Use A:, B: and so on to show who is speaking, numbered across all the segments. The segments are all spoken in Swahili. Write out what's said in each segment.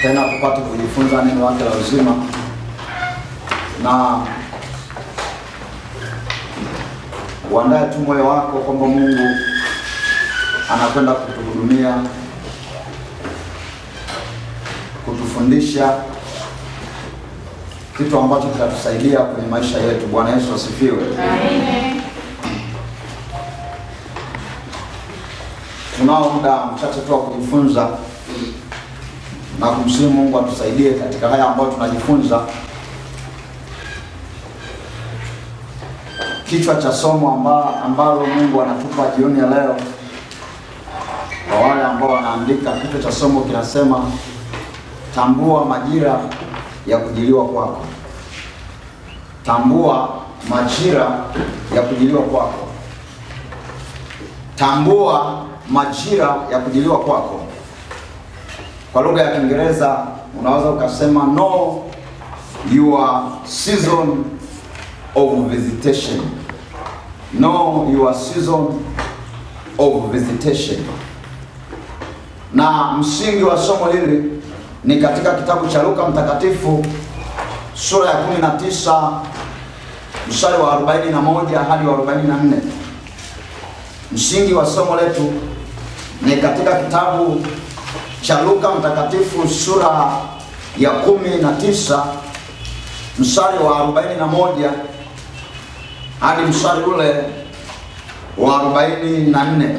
A: tena tupate kujifunza neno lake la uzima na uandae tu moyo wako kwamba Mungu anakwenda kutuhudumia, kutufundisha kitu ambacho kitatusaidia kwenye maisha yetu. Bwana Yesu asifiwe. Tunao muda mchache tu wa kujifunza na kumsihi Mungu atusaidie katika haya ambayo tunajifunza. Kichwa cha somo amba, ambalo Mungu anatupa jioni ya leo, kwa wale ambao wanaandika, kichwa cha somo kinasema tambua majira ya kujiliwa kwako. Tambua majira ya kujiliwa kwako. Tambua majira ya kujiliwa kwako. Kwa lugha ya Kiingereza unaweza ukasema know your season of visitation. Know your season of visitation. Na msingi wa somo hili ni katika kitabu cha Luka Mtakatifu sura ya 19 mstari wa 41 hadi wa 44. Msingi wa somo letu ni katika kitabu cha Luka Mtakatifu sura ya 19 mstari wa 41 hadi mstari ule wa 44.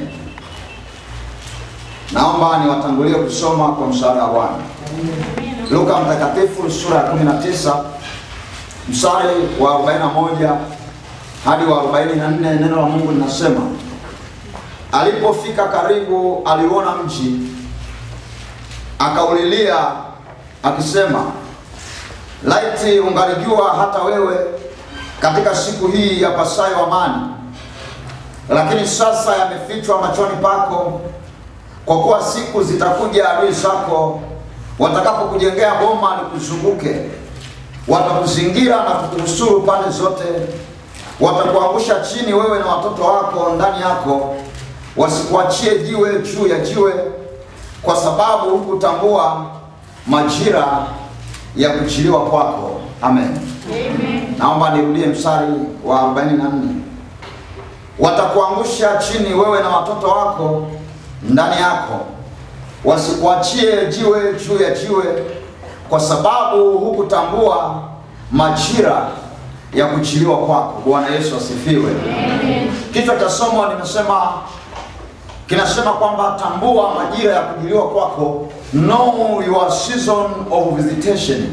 A: Naomba niwatangulie kusoma kwa msaada wa Bwana. Luka Mtakatifu sura ya 19 mstari wa 41 hadi wa 44, neno la Mungu linasema, alipofika karibu, aliuona mji, akaulilia akisema, laiti ungalijua hata wewe katika siku hii ya pasayo amani, lakini sasa yamefichwa machoni pako, kwa kuwa siku zitakuja adui zako watakapokujengea boma likuzunguke, watakuzingira na kukunusuru pande zote, watakuangusha chini wewe na watoto wako ndani yako, wasikuachie jiwe juu ya jiwe, kwa sababu hukutambua majira ya kuchiliwa kwako. Amen.
B: Amen.
A: Naomba nirudie mstari wa 44. Watakuangusha chini wewe na watoto wako ndani yako, wasikuachie jiwe juu ya jiwe, kwa sababu hukutambua majira ya kuchiliwa kwako. Bwana Yesu asifiwe. Kichwa cha somo nimesema kinasema kwamba tambua majira ya kujiliwa kwako, know your season of visitation.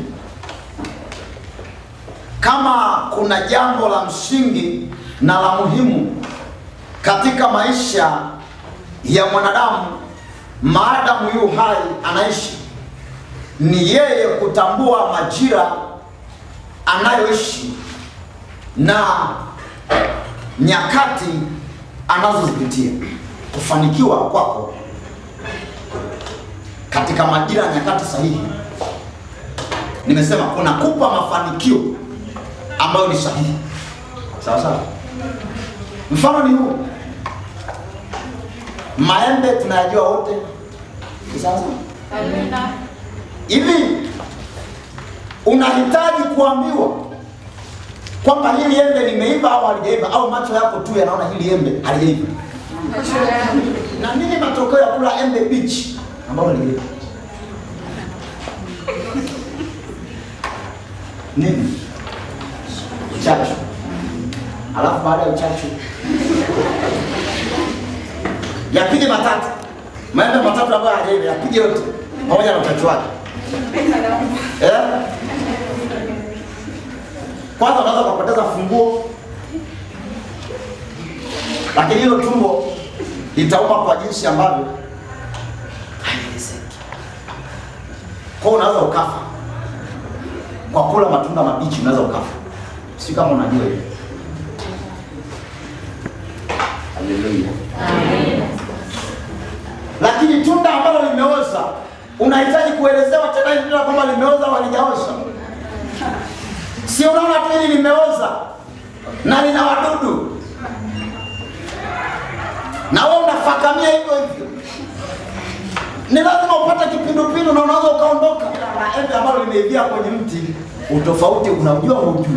A: Kama kuna jambo la msingi na la muhimu katika maisha ya mwanadamu maadamu yu hai anaishi, ni yeye kutambua majira anayoishi na nyakati anazozipitia. Kufanikiwa kwako katika majira ya nyakati sahihi, nimesema kunakupa mafanikio ambayo ni sahihi. Sawa sawa. Mfano ni huu, maembe tunayajua wote, Ni sawa sawa.
B: Amina.
A: Hivi unahitaji kuambiwa kwamba hili embe limeiva au halijaiva, au macho yako tu yanaona hili embe halijaiva? Na nini matokeo ya kula embe bichi ambalo halijaiva? Nini? Uchachu. Alafu baada ya uchachu yapige matatu, maembe matatu ambayo hajaiva yapige yote pamoja na uchachu wake. Eh? Kwanza unaweza ukapoteza funguo, lakini hilo tumbo litauma kwa jinsi ambavyo haielezeki. Kwa hiyo unaweza ukafa kwa kula matunda mabichi, unaweza ukafa. Si kama unajua hiyo. Haleluya. Lakini tunda ambalo limeoza unahitaji kuelezewa tena hili tunda kwamba limeoza au halijaoza. Si unaona tu hili limeoza na lina wadudu, na wewe unafakamia hivyo hivyo. ni lazima upate kipindupindu na unaweza ukaondoka. Na embe ambalo limeivia kwenye mti, utofauti unaujua hujui.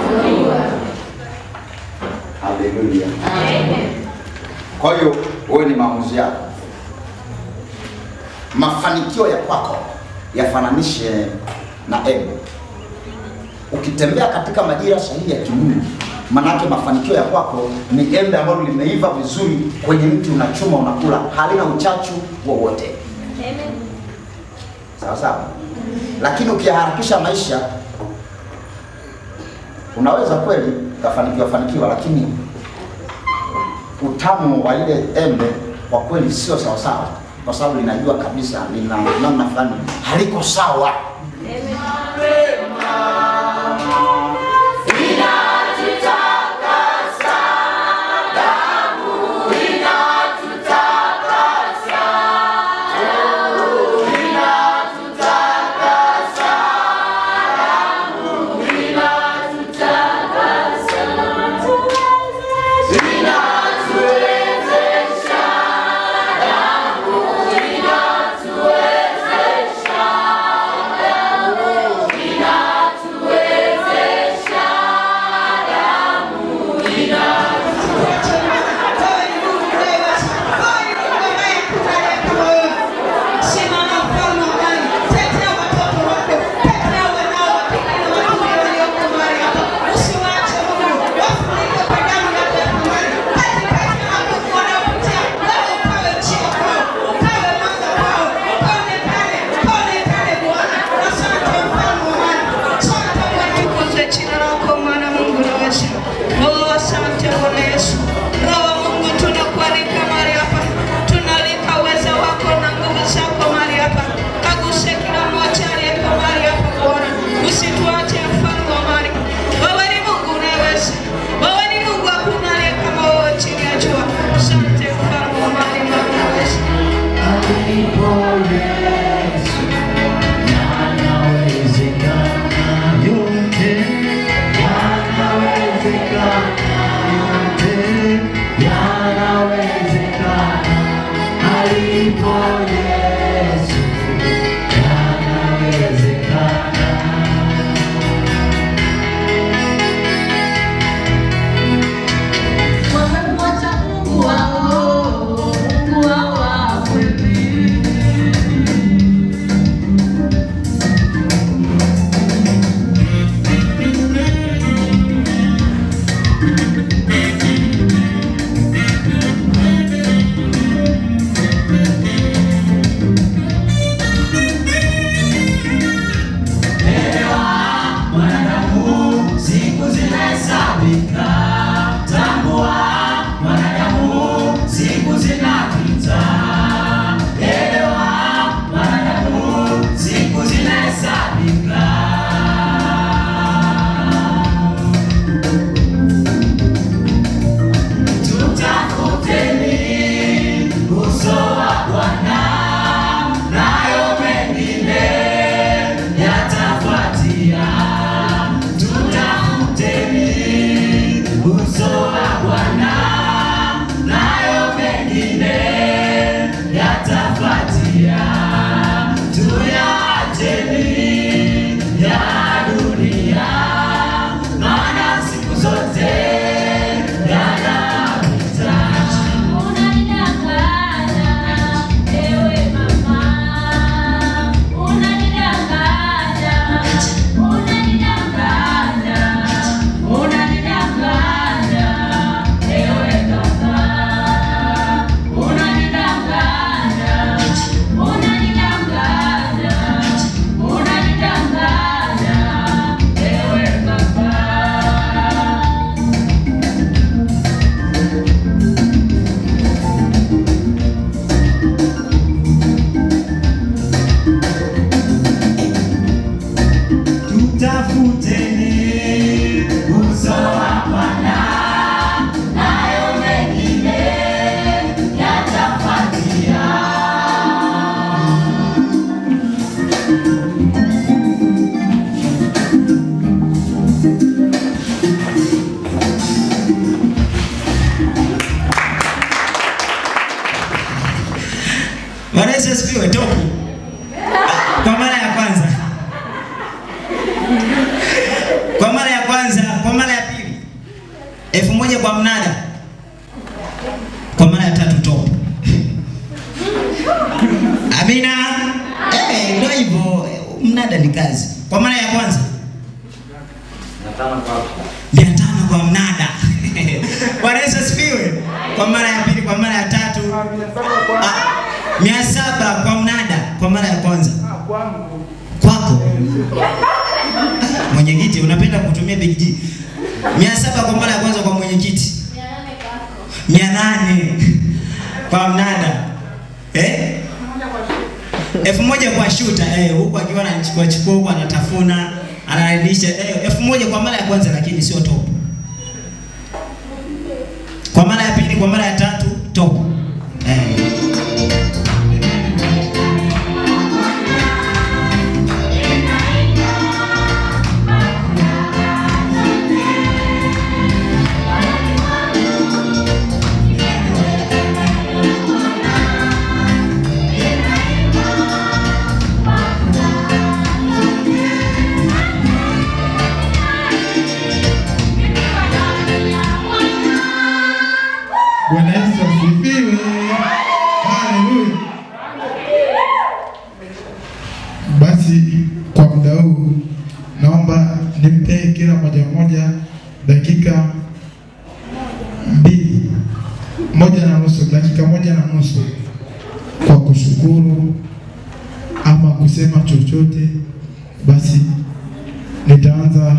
A: Haleluya. Kwa hiyo wewe ni maamuzi yako. Mafanikio ya kwako yafananishe na embe. Ukitembea katika majira sahihi ya kimungu, manake mafanikio ya kwako ni embe ambalo limeiva vizuri kwenye mti, unachuma unakula, halina uchachu wowote. Sawa sawa. Lakini ukiharakisha maisha, unaweza kweli ukafanikiwa fanikiwa, lakini utamu wa ile embe kwa kweli sio sawa sawa, kwa sababu linajua kabisa lina namna fulani haliko sawa.
B: Yote yanawezekana, yote Bwana Yesu asifiwe. Topu kwa mara ya kwanza, kwa mara ya kwanza, kwa mara ya pili elfu moja kwa mnada, kwa mara ya tatu topu. Amina. Eh, ndio hivyo. Mnada ni kazi. Kwa mara ya kwanza mia tano kwa mnada. Bwana Yesu asifiwe. Kwa mara ya pili, kwa mara ya tatu Ah, mia saba kwa mnada, kwa mara ya kwanza kwako. Ah, Mwenyekiti, unapenda kutumia big G. Mia saba kwa mara ya kwanza kwa mwenyekiti, mia nane kwa mnada eh? elfu moja kwa shuta eh, huku akiwa anachukua chukua huku anatafuna anarudisha eh, elfu moja kwa mara ya kwanza, lakini sio top. Kwa mara ya pili, kwa mara ya tatu top eh.
C: Bwana Yesu asifiwe. Haleluya. Basi kwa muda huu naomba nimpe kila moja moja dakika mbili, moja na nusu, dakika moja na nusu kwa kushukuru ama kusema chochote. Basi nitaanza.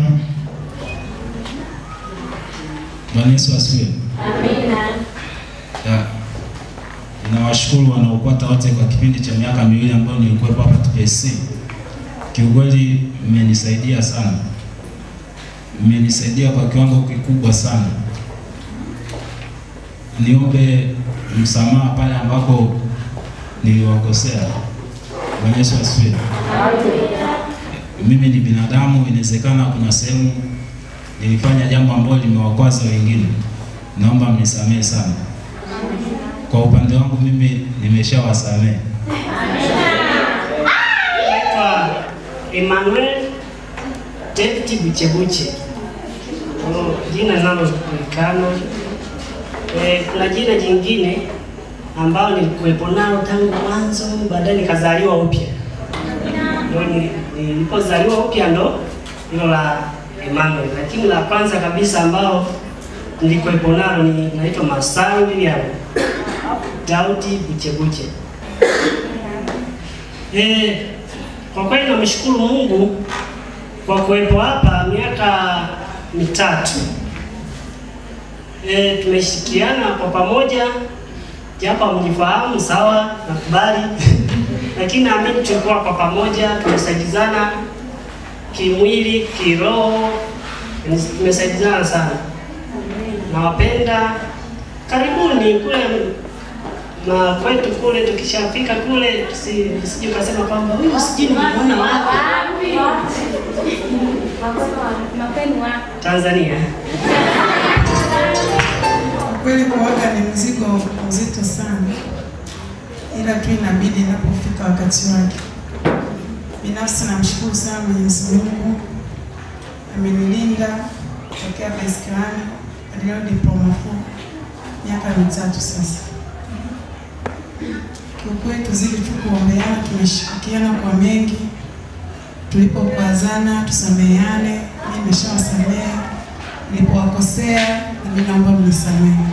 D: Bwana Yesu asifiwe. Ya, Ninawashukuru wanaokwata wote kwa kipindi cha miaka miwili ambayo nilikuwepo hapa TPSC. Kiukweli mmenisaidia sana, mmenisaidia kwa kiwango kikubwa sana. Niombe msamaha pale ambapo niliwakosea. Bwana Yesu asifiwe. Mimi ni binadamu, inawezekana kuna sehemu nilifanya jambo ambalo limewakwaza wengine, naomba mnisamehe sana. Kwa upande wangu mimi nimeshawasamehe.
E: Naitwa Emmanuel David Buchebuche. Oh, jina linalojulikana. Eh, kuna jina jingine ambalo nilikuwepo nalo tangu mwanzo, baadaye nikazaliwa upya. Ndio ni- nilipozaliwa upya ndo hilo la Emmanuel, lakini la kwanza kabisa ambao nilikuwepo nalo ni naitwa Masaru William Daudi Buchebuche. Eh, kwa kweli namshukuru Mungu kwa kuwepo hapa miaka mitatu. Eh, tumeshirikiana kwa pamoja, japo hamnifahamu sawa, nakubali lakini naamini tulikuwa kwa pamoja, tumesaidizana kimwili, kiroho, tumesaidizana sana. Nawapenda, karibuni kule na kwetu kule, tukishafika kule tusi- usije ukasema kwamba huyu sijui nimeona wapi Tanzania.
F: Kwa kweli kuoga ni mzigo mzito sana, ila tu inabidi inapofika wakati wake. Binafsi namshukuru sana Mwenyezi Mungu, amenilinda tokea baiskeli hadi leo diploma four, miaka mitatu sasa. Kiukweli tuzidi tu kuombeana, tumeshirikiana kwa mengi, tulipokwazana tusameheane, mimi nimeshawasamehe, nilipowakosea nami naomba mnisamehe,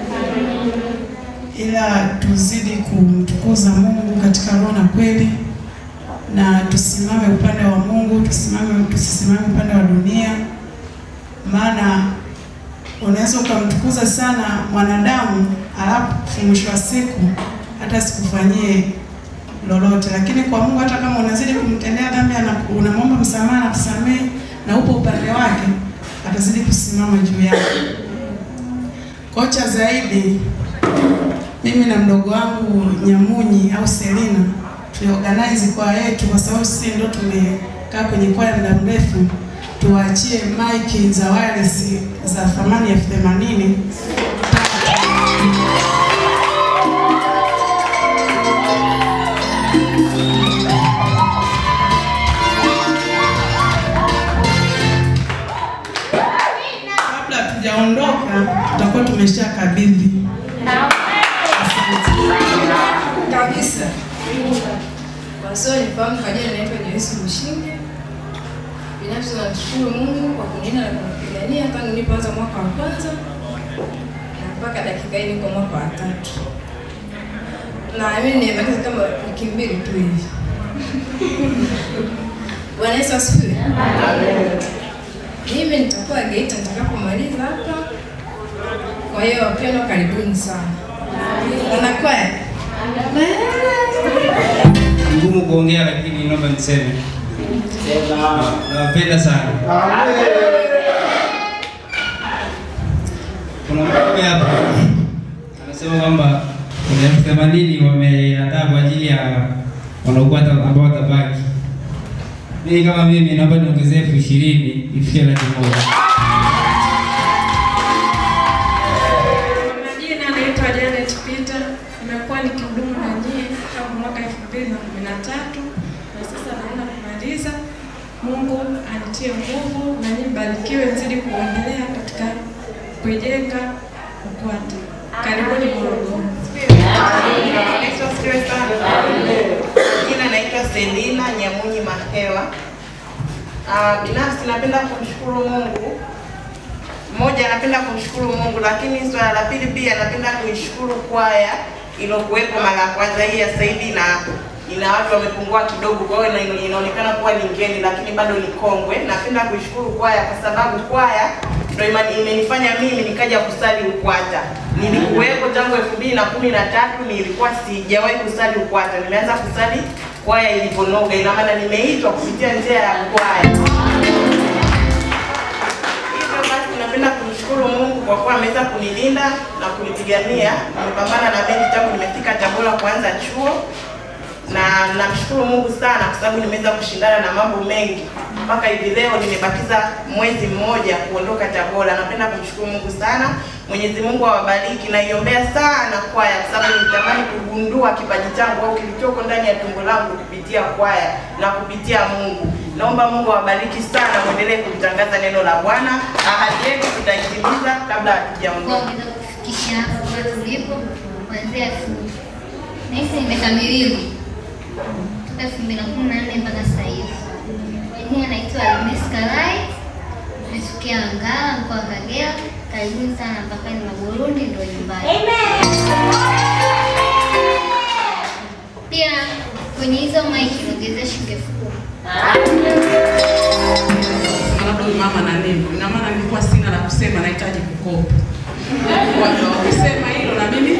F: ila tuzidi kumtukuza Mungu katika roho na kweli, na tusimame upande wa Mungu, tusimame tusisimame upande wa dunia, maana unaweza ukamtukuza sana mwanadamu alafu mwisho wa siku hata sikufanyie lolote, lakini kwa Mungu hata kama unazidi kumtendea dhambi, ana- unamwomba msamaha na kusamehe na upo upande wake, atazidi kusimama juu yako. Kocha zaidi, mimi na mdogo wangu Nyamunyi au Selina tuliorganize kwa yetu, kwa sababu sisi ndio tumekaa kwenye kwaya muda mrefu, tuwaachie maiki za wireless za thamani elfu themanini tumeshakabidhi.
G: kabisa. Kwa sio nifahamu kwa jina naitwa Joyce Mshinde. Binafsi namshukuru Mungu kwa kunilinda na kunipigania tangu nilipoanza mwaka wa kwanza na mpaka dakika hii niko mwaka wa tatu. Na mimi nimemaliza kama wiki mbili tu hivi. Bwana Yesu asifiwe. Mimi nitakuwa Geita nitakapomaliza hapa. Kwa hiyo wapendwa, karibuni sana. Unakwaya?
H: ngumu kuongea lakini naomba niseme Na- nawapenda sana kuna mwanaume hapa anasema kwamba kuna elfu themanini wameandaa kwa ajili ya wanaokwata ambao watabaki mimi kama mimi naomba niongezee elfu ishirini ifike laki moja
I: Kwa majina naitwa Janet Peter. Nimekuwa nikihudumu na nyie tangu mwaka 2013 na sasa naenda kumaliza. Mungu anitie nguvu na nyinyi mbarikiwe, mzidi kuendelea katika kuijenga UKWATA. Karibuni Morogoro.
J: Naitwa Krista. Jina naitwa Selina Nyamunyi Mahewa. Ah, binafsi napenda kumshukuru Mungu. Moja, napenda kumshukuru Mungu, lakini swala la pili pia napenda kuishukuru kwaya iliyokuwepo mara ya kwanza hii ya Saidi na ina watu wamepungua kidogo, kwa hiyo ina- inaonekana kuwa ni ngeni, lakini bado ni kongwe. Napenda kuishukuru kwaya kwa sababu kwaya ndio ima- imenifanya mimi nikaja kusali UKWATA. Nilikuwepo tangu elfu mbili na kumi na tatu nilikuwa sijawahi kusali UKWATA. Nimeanza kusali kwaya ilivyonoga, ina maana nimeitwa kupitia njia ya kwaya. Hivyo basi napenda kumshukuru Mungu kwa kuwa ameweza kunilinda na kunipigania. Nimepambana na bendi tangu nimefika Tabora kuanza chuo, na namshukuru Mungu sana kwa sababu nimeweza kushindana na mambo mengi mpaka hivi leo nimebakiza mwezi mmoja kuondoka Tabora. Napenda kumshukuru Mungu sana. Mwenyezi Mungu awabariki. Naiombea sana kwaya kwa sababu nitamani kugundua kipaji changu au kilichoko ndani ya tumbo langu kupitia kwaya na kupitia Mungu. Naomba Mungu awabariki sana, muendelee kulitangaza neno la Bwana. Ahadi yetu tutaitimiza kabla hatujaondoka.
K: kuongeza kufikisha hapa tulipo kuanzia elfu nahisi nimekamiliwa toka elfu mbili na kumi na nne mpaka sasa hivi. Kwa jina naitwa Agnes Kalai, nimetokea Ngara, mkoa wa Kagera. Karibuni sana mpakani mwa Burundi, ndio nyumbani. Pia kwenye hizo maiki niongezea shilingi elfu kumi.
F: labda huyu mama na neno, ina maana nilikuwa sina la kusema, nahitaji kukopa. Kwa hiyo ukisema hilo na mimi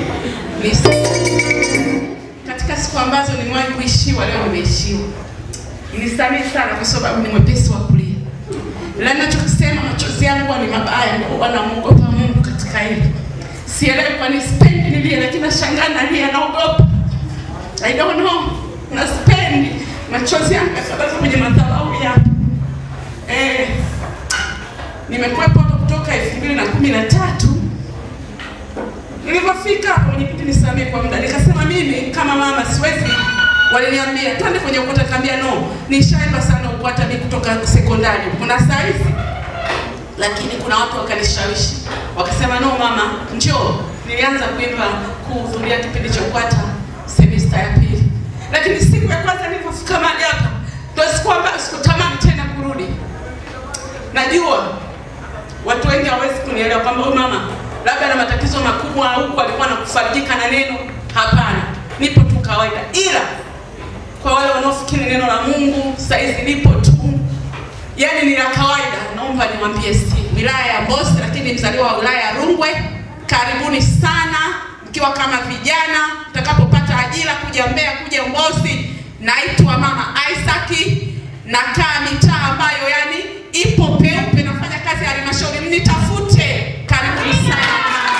F: ni katika siku ambazo nimewahi kuishiwa, leo nimeishiwa. Nisamehe sana kwa sababu ni mwepesi wa kulia, ila ninachokisema machozi yangu huwa ni mabaya, ndio huwa namuogopa Mungu katika hili. Sielewi kwa nini sipendi nilie, lakini nashangaa nalia, naogopa. I don't know, na sipendi machozi yangu yasababishwa kwenye madhabahu yako. Eh, nimekuwepo hapa kutoka elfu mbili na kumi na tatu. Nilivyofika hapo, mwenyekiti nisamee kwa muda, nikasema mimi kama mama siwezi. Waliniambia twende kwenye UKWATA, nikamwambia no, nishaenda sana UKWATA mimi kutoka sekondari, kuna saizi lakini kuna watu wakanishawishi wakasema, no mama, njoo. Nilianza kuimba kuhudhuria kipindi cha UKWATA semester ya pili, lakini siku ya kwanza nilipofika mahali hapa ndio siku ambayo sikutamani tena kurudi. Najua watu wengi hawawezi kunielewa kwamba huyu mama labda ana matatizo makubwa huku alikuwa anakufarijika na neno. Hapana, nipo tu kawaida, ila kwa wale wanaofikiri neno la Mungu saizi nipo tu yani ni la kawaida. Naomba niwaambie si wilaya ya Mbozi, lakini mzaliwa wa wilaya ya Rungwe. Karibuni sana mkiwa kama vijana, mtakapopata ajira kuja Mbeya, kuja Mbozi. Naitwa Mama Isaac, nakaa mitaa ambayo yani ipo peupe, nafanya kazi ya halmashauri, mnitafute. Karibuni sana.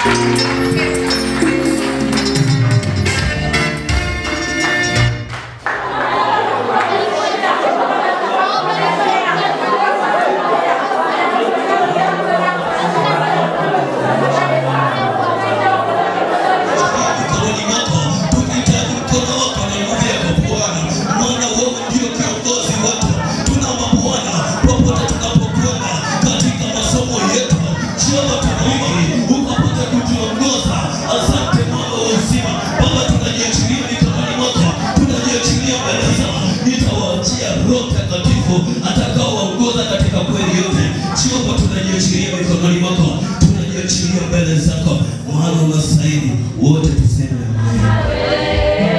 L: mikononi mwako, tunahitaji mkono wako na nguvu yako Bwana, maana wewe ndio kiongozi wetu. Tunaomba Bwana, popote tunapokwenda katika masomo yetu, Jehova tunaomba ukapate kutu mbili, wote tuseme amen.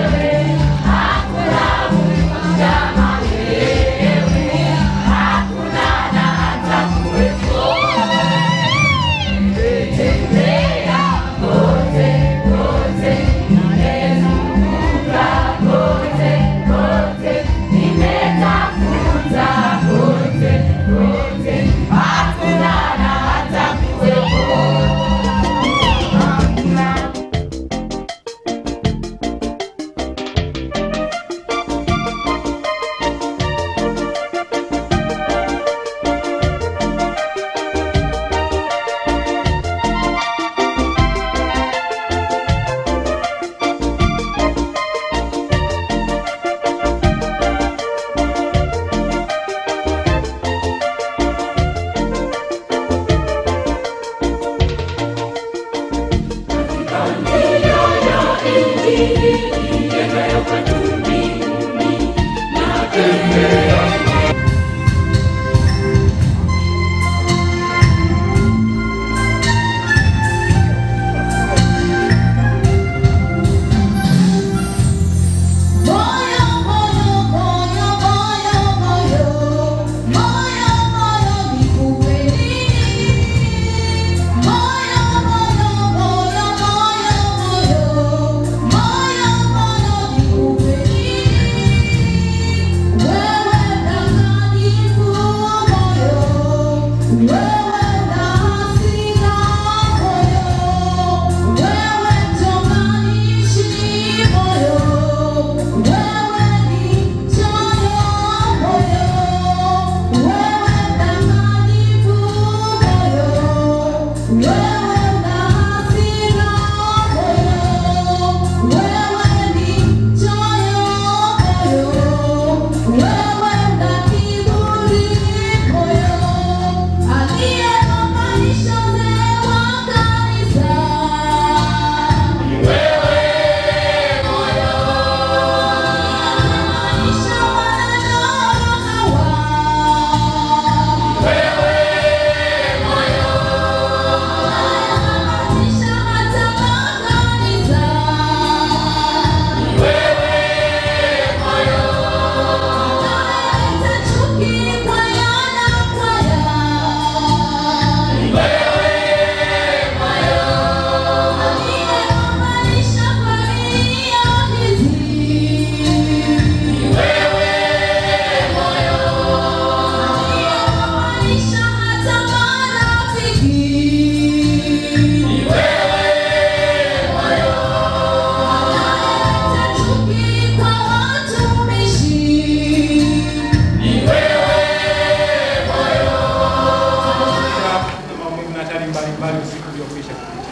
M: maumivu na hatari mbalimbali usiku uliokwisha kupita.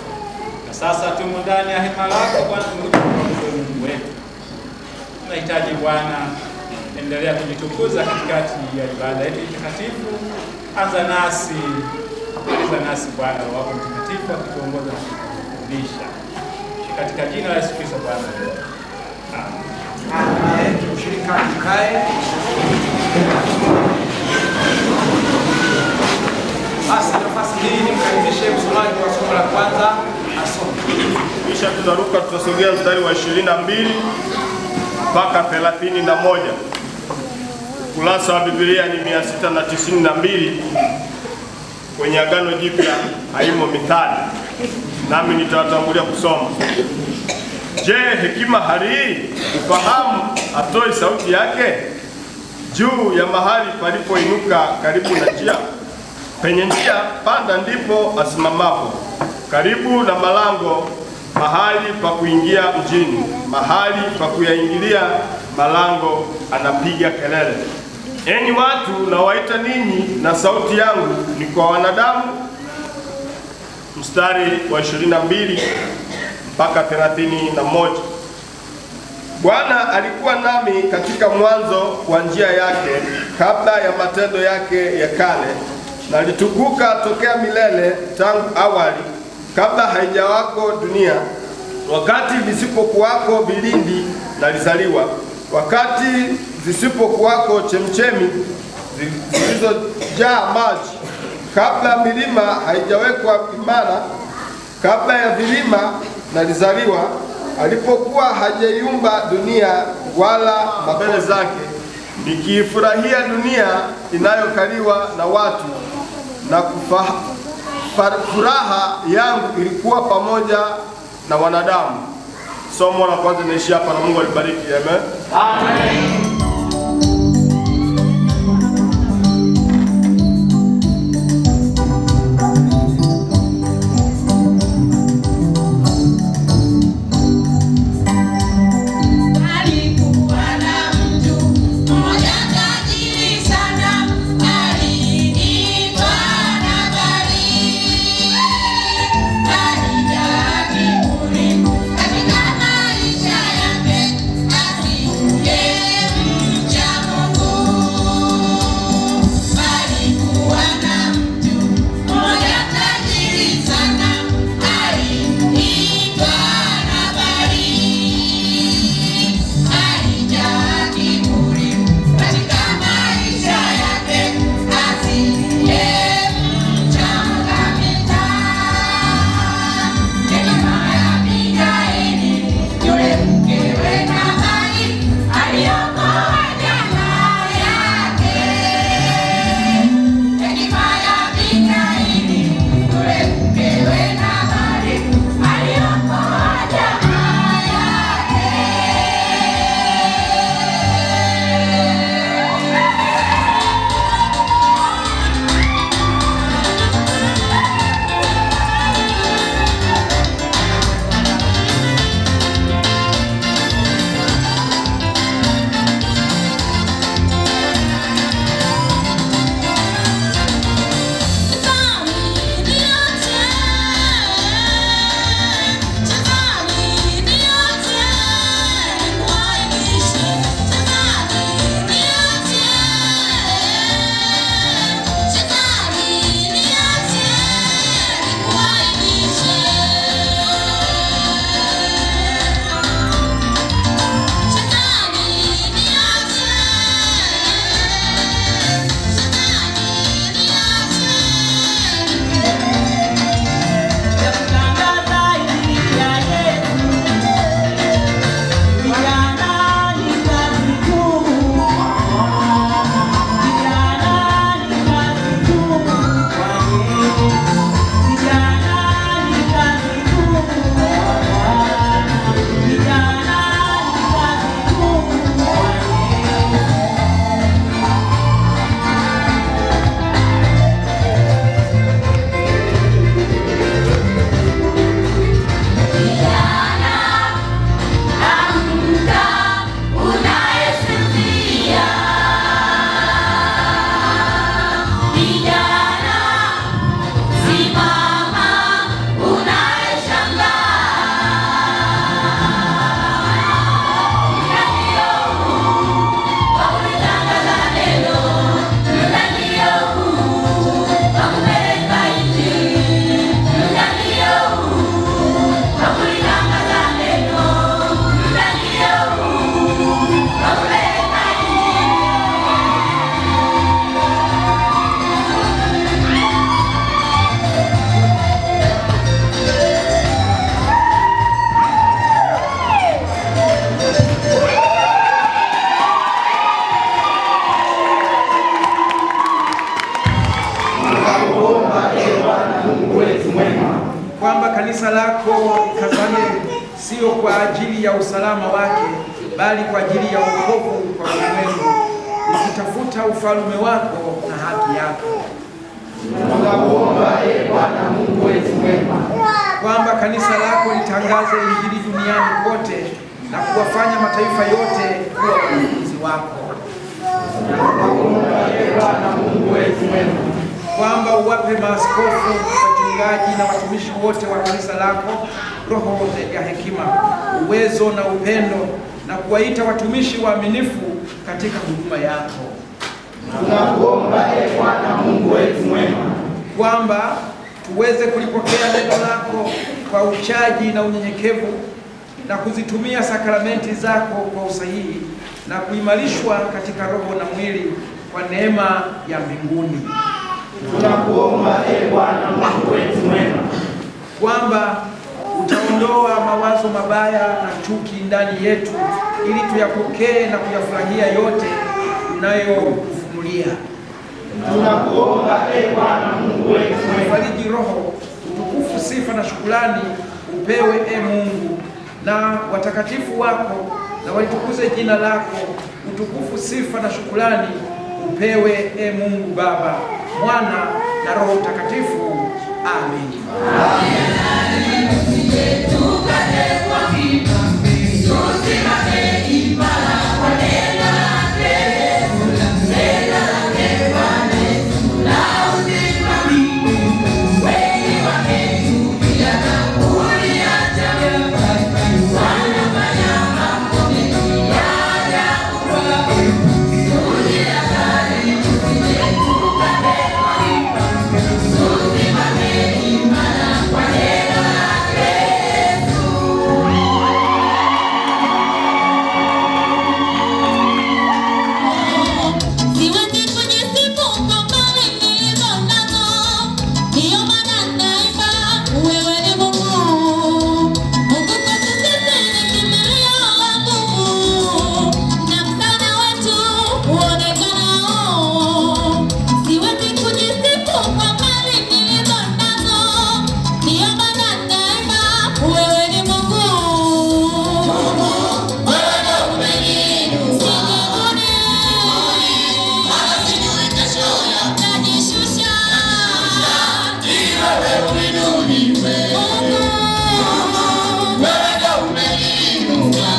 M: Na sasa tumo ndani ya hema lako Bwana Mungu wewe Mungu wetu. Tunahitaji Bwana, endelea kujitukuza katikati ya ibada yetu takatifu. Anza nasi, maliza nasi Bwana, Roho wako Mtakatifu akituongoza na kutufundisha. Katika jina la Yesu Kristo Bwana. Amen.
N: Ushirika tukae. Basi nafasi hii nimkaribishe msomaji wa somo la kwanza asome.
O: Kisha tutaruka tutasogea mstari wa ishirini na mbili mpaka thelathini na moja. Ukurasa wa Biblia ni mia sita na tisini na mbili. Kwenye Agano Jipya haimo mithali, nami nitawatangulia kusoma. Je, hekima halii ufahamu atoi sauti yake juu ya mahali palipoinuka karibu na njia? Penye njia panda ndipo asimamapo, karibu na malango, mahali pa kuingia mjini, mahali pa kuyaingilia malango, anapiga kelele. Enyi watu, nawaita ninyi, na sauti yangu ni kwa wanadamu. Mstari wa 22 mpaka 31. Bwana alikuwa nami katika mwanzo wa njia yake, kabla ya matendo yake ya kale. Nalitukuka tokea milele, tangu awali, kabla haijawako dunia, wakati visipokuwako vilindi nalizaliwa, wakati zisipokuwako chemchemi zi- zilizojaa maji, kabla milima haijawekwa imara, kabla ya vilima nalizaliwa, alipokuwa hajaiumba dunia wala mabele zake, nikiifurahia dunia inayokaliwa na watu na kufa, fa- furaha yangu ilikuwa pamoja na wanadamu. Somo la kwanza naishi hapa na Mungu alibariki. Amen.
P: Alikuwa na mtu mmoja tajiri sana, aliitwa Nabali. Alijaa kiburi katika maisha yake, asingemcha Mungu. Alikuwa na mtu mmoja tajiri sana, aliitwa Nabali. Alijaa kiburi katika maisha yake, asingemcha kabisa. Hekima ya Abigaili, yule mkewe Nabali, aliokoa jamaa yake. Hekima ya Abigaili, yule mkewe Nabali, aliokoa jamaa yake.
N: kwamba kanisa lako kazane sio kwa ajili ya usalama wake, bali kwa ajili ya wokovu kwa ulimwengu, likitafuta ufalme wako na haki yako.
P: Tunakuomba ee Bwana Mungu wetu mwema,
N: kwamba kanisa lako litangaze injili duniani kote na kuwafanya mataifa yote kuwa wanafunzi wako.
P: tunakuomba ee Bwana Mungu wetu mwema,
N: kwamba uwape maaskofu, wachungaji na watumishi wote wa kanisa lako roho ya hekima, uwezo na upendo, na kuwaita watumishi waaminifu katika huduma yako.
P: tunakuomba ee Bwana Mungu wetu mwema,
N: kwamba tuweze kulipokea neno lako kwa uchaji na unyenyekevu na kuzitumia sakramenti zako kwa usahihi na kuimarishwa katika roho na mwili kwa neema ya mbinguni.
P: tunakuomba ee Bwana Mungu wetu mwema,
N: kwamba utaondoa mawazo mabaya na chuki ndani yetu ili tuyapokee na kuyafurahia yote unayotufunulia.
P: Tunakuomba ee Bwana Mungu wetu,
N: Fariji roho, utukufu, sifa na shukrani upewe e Mungu, na watakatifu wako na walitukuze jina lako. Utukufu, sifa na shukrani upewe e Mungu Baba, Mwana na Roho Mtakatifu. Amen.
Q: Siwezi kujisifu kwa mali nilizo nazo, ndiyo maana naimba wewe ni Mungu. Mungu kwetu sisi ni kimbilio la nguvu, na msaada wetu uonekanao. Siwezi kujisifu kwa mali nilizo nazo, ndiyo maana naimba wewe ni Mungu. Wewe umeniinua najishusha wewe uinuliwe wewe umeniinua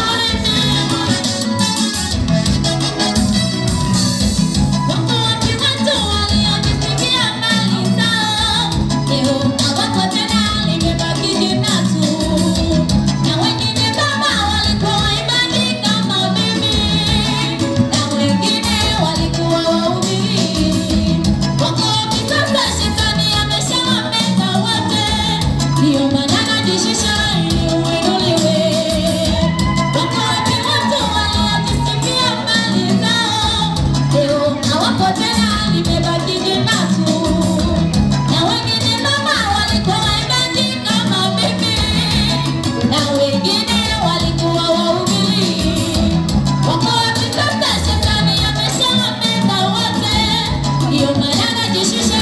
Q: wako wapi watu waliojisikia mali zao leo hawako tena limebaki jina tu na wengine baba walikuwa waimbaji kama mimi na wengine walikuwa wahubiri wako wapi sasa shetani ameshawameza wote ndio maana najishusha ili uinuliwe wako wapi watu waliojisikia mali zao leo hawako tena limebaki jina tu na wengine mama walikuwa waimbaji kama mimi na wengine walikuwa wahubiri wako wapi sasa shetani ameshawameza wote ndio maana najishusha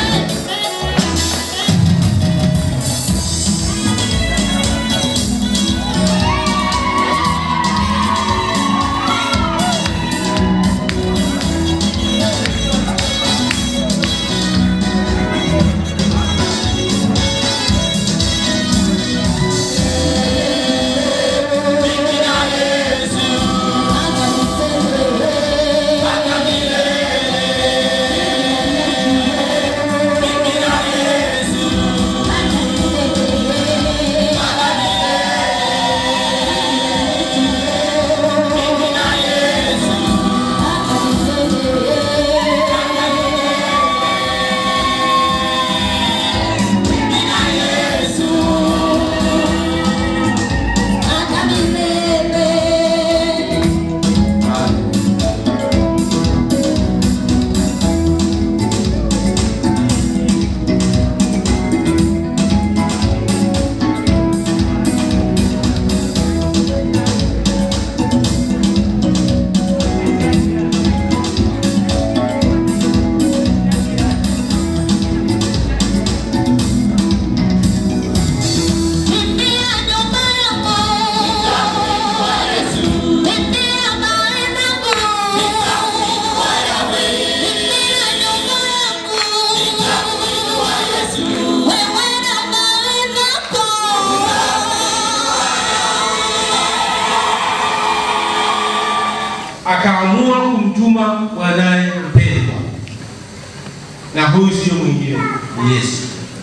R: akaamua kumtuma mwanaye mpendwa, na huyu sio mwingine ni Yesu.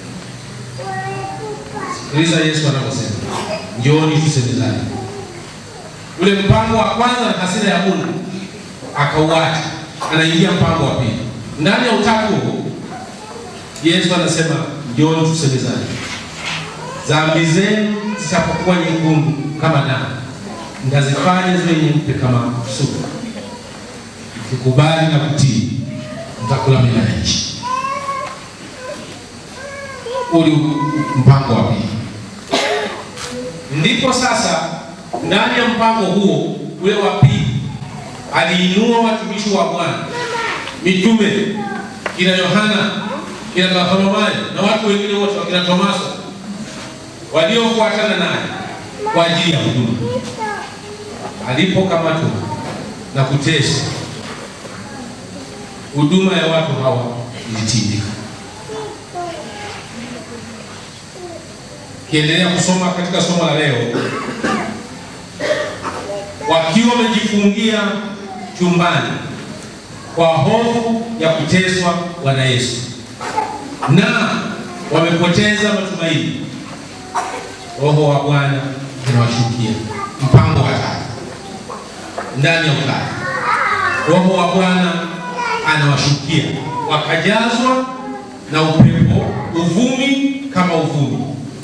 R: Sikiliza Yesu anaposema, njooni tusemezane. Ule mpango wa kwanza na hasira ya Mungu akauacha, anaingia mpango wa pili. Ndani ya utatu huu Yesu anasema njooni tusemezane, dhambi zenu zitapokuwa nyekundu kama damu, mtazifanya ziwe nyeupe kama sufu. Mkikubali na kutii, mtakula mema ya nchi. Uli mpango wa pili. Ndipo sasa ndani ya mpango huo ule wa pili aliinua watumishi wa Bwana mitume kina Yohana kina Bartholomayo na watu wengine wote wakina Tomaso waliofuatana naye kwa ajili ya huduma. Alipokamatwa na kuteswa, huduma ya watu hawa ilitindika. Kiendelea kusoma katika somo la leo, wakiwa wamejifungia chumbani kwa hofu ya kuteswa Bwana Yesu na wamepoteza matumaini, Roho wa Bwana anawashukia. Mpango wa tatu ndani ya utatu, Roho wa Bwana anawashukia, wakajazwa na upepo, uvumi kama uvumi.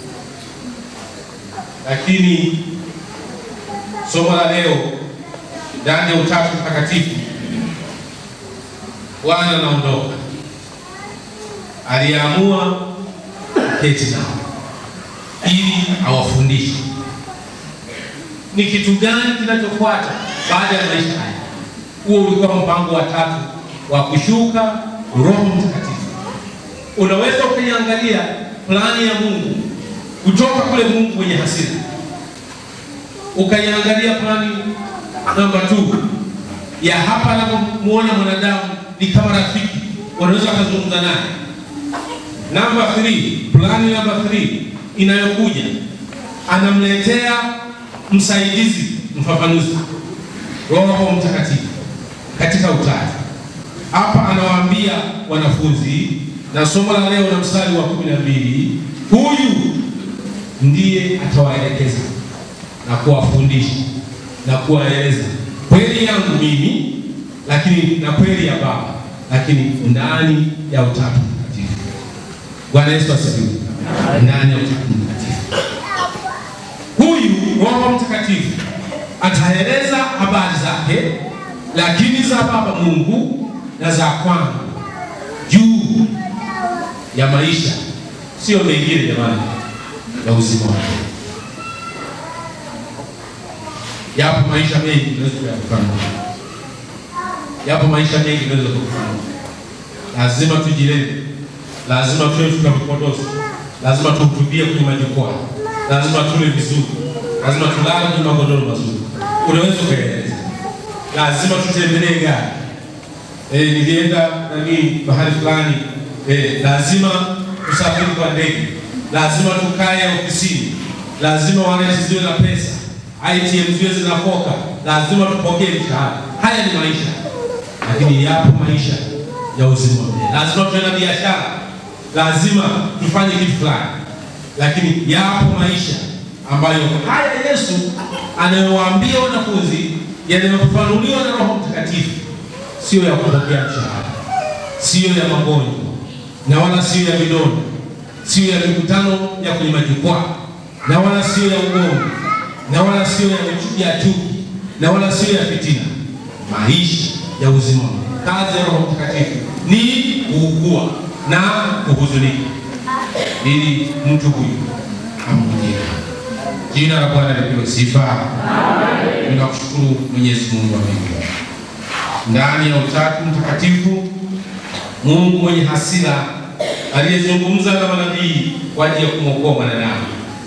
R: Lakini somo la leo ndani ya utatu mtakatifu, Bwana anaondoka, aliamua kuketi nao ili awafundishe ni kitu gani kinachofuata baada ya maisha haya. Huo ulikuwa mpango wa tatu wa kushuka Roho Mtakatifu. Unaweza ukaiangalia plani ya Mungu kutoka kule Mungu mwenye hasira, ukaiangalia plani namba 2 ya hapa anapomuona mwanadamu ni kama rafiki, wanaweza wakazungumza naye. Namba 3, plani namba 3 inayokuja, anamletea msaidizi, mfafanuzi, Roho Mtakatifu katika utatu. Hapa anawaambia wanafunzi, na somo la leo na mstari wa kumi na mbili, huyu ndiye atawaelekeza na kuwafundisha na kuwaeleza kweli yangu mimi, lakini na kweli ya Baba, lakini ndani ya utatu mtakatifu. Bwana Yesu asifiwe. Ndani ya utatu mtakatifu, huyu Roho Mtakatifu ataeleza habari zake, lakini za Baba Mungu na za kwangu juu ya maisha, sio mengine jamani, ya uzima wake. Yapo maisha mengi tunaweza kuyafahamu, yapo maisha mengi tunaweza kufahamu. Lazima tujilinde, lazima tuwe tukavipodozi, lazima tuhutubie kwenye majukwaa, lazima tule vizuri, lazima tulale kwenye magodoro mazuri. Unaweza ukaeleza, lazima tutembelee gari. Eh, nilienda nani mahali fulani, eh, lazima tusafiri kwa ndege, lazima tukae ofisini, lazima waleti ziwe na pesa ITM ziwe zinafoka, lazima tupokee mshahara. Haya ni maisha, lakini yapo maisha ya uzima wa milele. Lazima tuwe na biashara, lazima tufanye kitu fulani, lakini yapo maisha ambayo haya Yesu anayowaambia wanafunzi yanayofafanuliwa na Roho Mtakatifu, sio ya kupokea mshahara, sio ya magonjwa na wala sio ya vidonda, sio ya mikutano ya kwenye majukwaa na wala sio ya ugomvi na wala sio ya ya chuki na wala sio ya fitina. Maisha ya uzima, kazi ya Roho Mtakatifu ni kuugua na kuhuzunika, ili mtu huyu amrudie. Jina la Bwana lipewe sifa. Ninakushukuru Mwenyezi Mungu wa mbinguni, ndani ya utatu mtakatifu, Mungu mwenye hasira aliyezungumza na manabii kwa ajili ya kumwokoa mwanadamu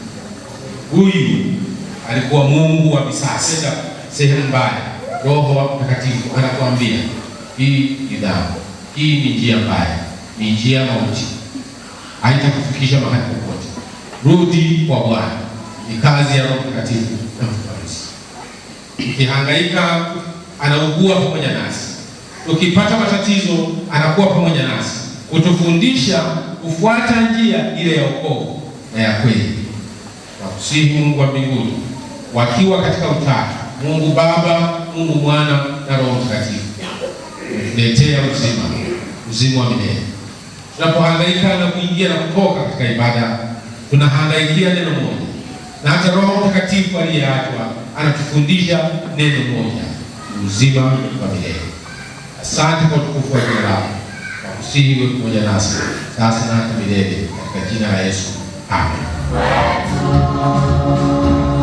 R: huyu alikuwa Mungu wa visasi, sehemu mbaya. Roho wa Mtakatifu anakuambia hii ni dhambi, hii ni njia mbaya, ni njia ya mauti, haitakufikisha mahali popote. Rudi kwa Bwana. Ni kazi ya Roho Mtakatifu na mfarisi. Ukihangaika, anaugua pamoja nasi. Tukipata matatizo, anakuwa pamoja nasi, kutufundisha kufuata njia ile ya wokovu na ya kweli. Nakusihi Mungu wa mbinguni, wakiwa katika utatu, Mungu Baba, Mungu Mwana na Roho Mtakatifu, letea uzima, uzima wa milele. Tunapohangaika na kuingia na kutoka katika ibada, tunahangaikia neno moja, na hata Roho Mtakatifu aliyeachwa anatufundisha neno moja, uzima wa milele. Asante kwa utukufu wa jina lako, nakusihi uwe pamoja nasi sasa na hata milele, katika jina la Yesu, amen.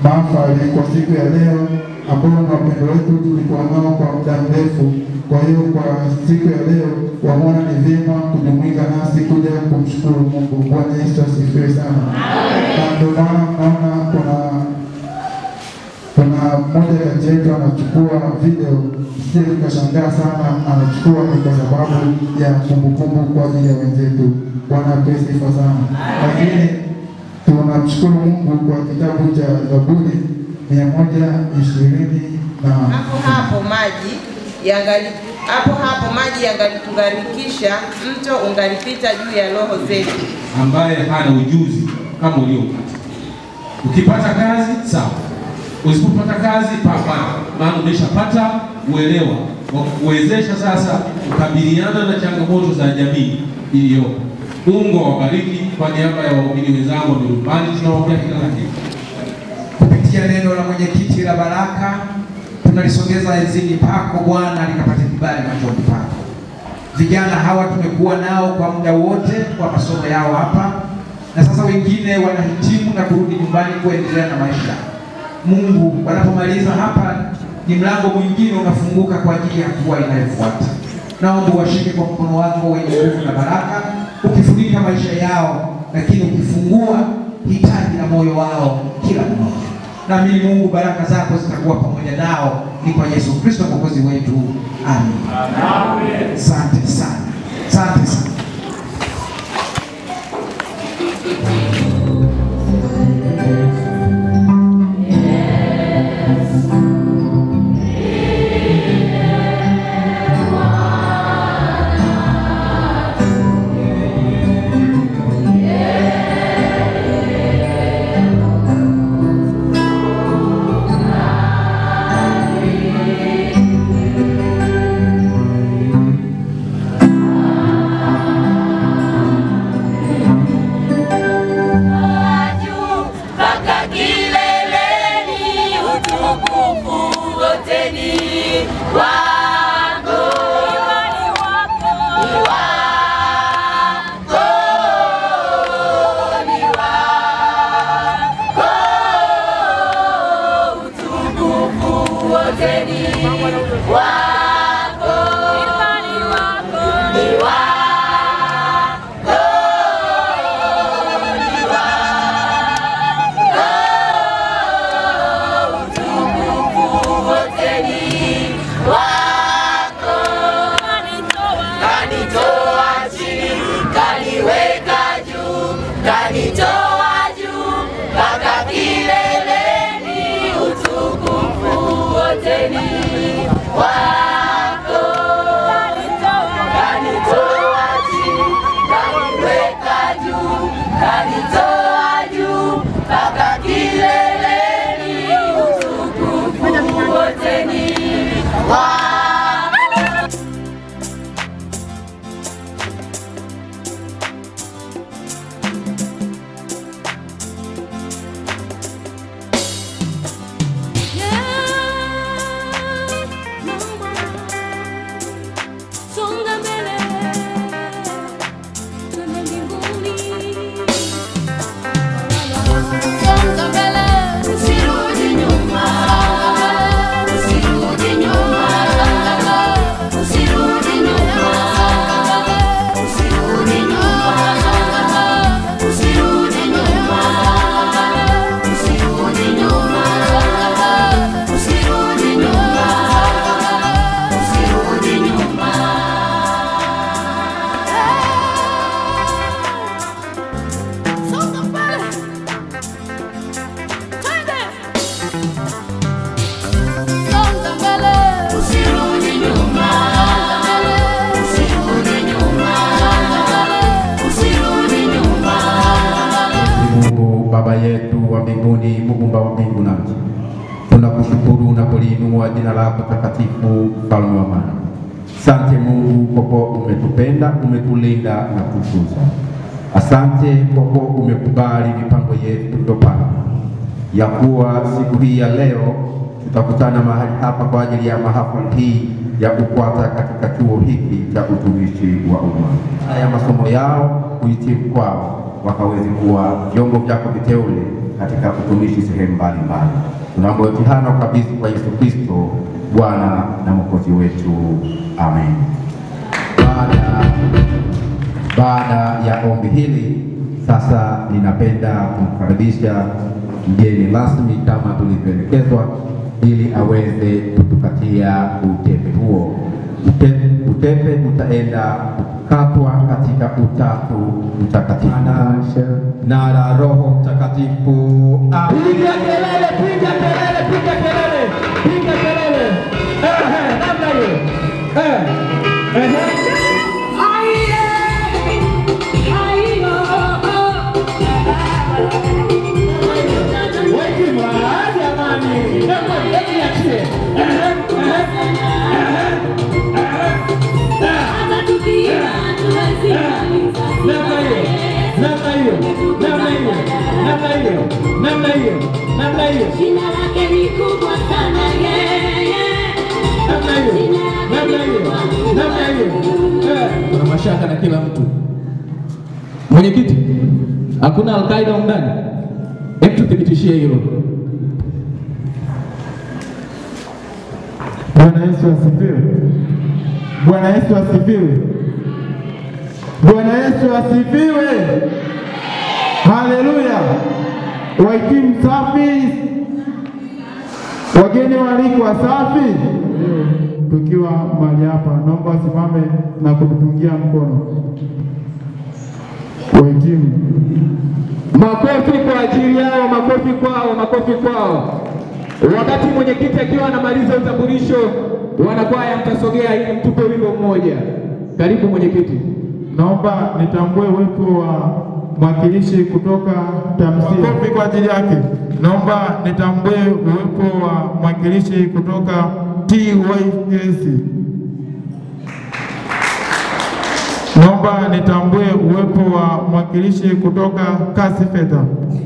C: mahafali kwa siku ya leo ambao ni wapendo wetu tulikuwa nao kwa muda mrefu. Kwa hiyo kwa siku ya leo wameona ni vyema kujumuika nasi kuja kumshukuru Mungu. Bwana Yesu asifiwe sana. Na ndio maana mnaona kuna kuna mmoja kati yetu anachukua video, sije tukashangaa sana, anachukua ni kwa sababu ya kumbukumbu kwa ajili ya wenzetu. Bwana apewe sifa sana. Lakini tunamshukuru Mungu kwa kitabu cha Zaburi mia moja ishirini na
J: hapo hapo maji yangali hapo hapo maji yangalitugarikisha, mto ungalipita juu ya roho zetu.
R: ambaye hana ujuzi kama uliopata. Ukipata kazi sawa, usipopata kazi pambana, maana umeshapata uelewa wa kuwezesha sasa kukabiliana na changamoto za jamii iliyopo. Mungu awabariki. Kwa niaba ya waumini wenzangu wa Mirumbani tunawaombea kila la heri.
N: kupitia neno la mwenyekiti la baraka tunalisogeza enzini pako Bwana, likapate kibali machoni pako. Vijana hawa tumekuwa nao kwa muda wote kwa masomo yao hapa, na sasa wengine wanahitimu na kurudi nyumbani kuendelea na maisha. Mungu, wanapomaliza hapa, ni mlango mwingine unafunguka kwa ajili ya hatua inayofuata. Naomba washike kwa mkono wako wenye nguvu na baraka, ukifunika maisha yao, lakini ukifungua hitaji la moyo wao kila mmoja. Naamini Mungu, baraka zako zitakuwa pamoja nao, ni kwa Yesu Kristo mwokozi wetu, amen. Asante sana, asante sana.
Q: mpaka kileleni, utukufu wote ni wako. Imani wako ni wako, ni wako. Utukufu wote ni wako. Imani wako ni wako, ni wako. Utukufu wote ni wako. Kanitoa chini, kaniweka juu, kanitoa juu mpaka kileleni. Utukufu wote ni wako. Kanitoa chini, kaniweka juu, kanitoa juu mpaka kileleni. Utukufu wote ni wako. Songa mbele, twende mbinguni. Songa mbele, usirudi nyuma. Usirudi nyuma. Usirudi nyuma. Usirudi nyuma. Usirudi nyuma. Usirudi nyuma. Usirudi nyuma. Usirudi nyuma. Songa mbele. Twende. Songa mbele. Usirudi nyuma. Usirudi nyuma. Usirudi nyuma.
S: Mungu Baba yetu wa mbinguni, muumba wa mbingu na nchi, tunakushukuru na kuliinua jina lako takatifu, mfalme wa amani. Asante Mungu kwa kuwa umetupenda, umetulinda na kututunza. Asante kwa kuwa umekubali mipango yetu tuliyopanga ya kuwa siku hii ya leo tutakutana mahali hapa kwa ajili ya mahafali hii ya KUKWATA katika chuo hiki cha utumishi wa umma. Haya masomo yao kuhitimu kwao wakaweze kuwa vyombo vyako viteule katika utumishi sehemu mbalimbali. Tunaomba yote haya kabisa kwa Yesu Kristo Bwana na Mwokozi wetu, amen. Baada baada ya ombi hili sasa, ninapenda kumkaribisha mgeni rasmi kama tulivyoelekezwa, ili aweze kutupatia utepe huo. Ute- Utepe utaenda kukatwa katika Utatu Mtakatifu na la Roho Mtakatifu. Amen.
P: Piga kelele, piga kelele, piga kelele, piga kelele. Ehe, namna hiyo. Eh, ehe. Wekima, jamani. Namna hiyo, hebu niachie. Ehe, ehe, ehe, ehe. Namna hiyo, namna hiyo, namna hiyo, namna hiyo, namna hiyo, namna hiyo.
Q: Jina lake ni kubwa sana yeye.
P: Namna hiyo, namna hiyo, namna hiyo. Eh, Kuna mashaka na kila mtu. Mwenyekiti, hakuna Alkaida humu ndani? Hebu tuthibitishie hilo.
C: Bwana Yesu asifiwe. Bwana Yesu asifiwe. Bwana Yesu asifiwe. Haleluya. Wahitimu safi, wageni waalikwa safi. Tukiwa mahali hapa, naomba wasimame na kutupungia mkono. Wahitimu,
P: Makofi kwa ajili yao, makofi kwao, makofi kwao. Wakati mwenyekiti akiwa anamaliza utambulisho, wanakwaya mtasogea ili mtupe wimbo mmoja. Karibu mwenyekiti.
C: naomba nitambue uwepo wa mwakilishi kutoka tamsia. Makofi kwa ajili yake. Naomba nitambue uwepo wa mwakilishi kutoka TYS. Naomba nitambue uwepo wa mwakilishi kutoka kasi fedha.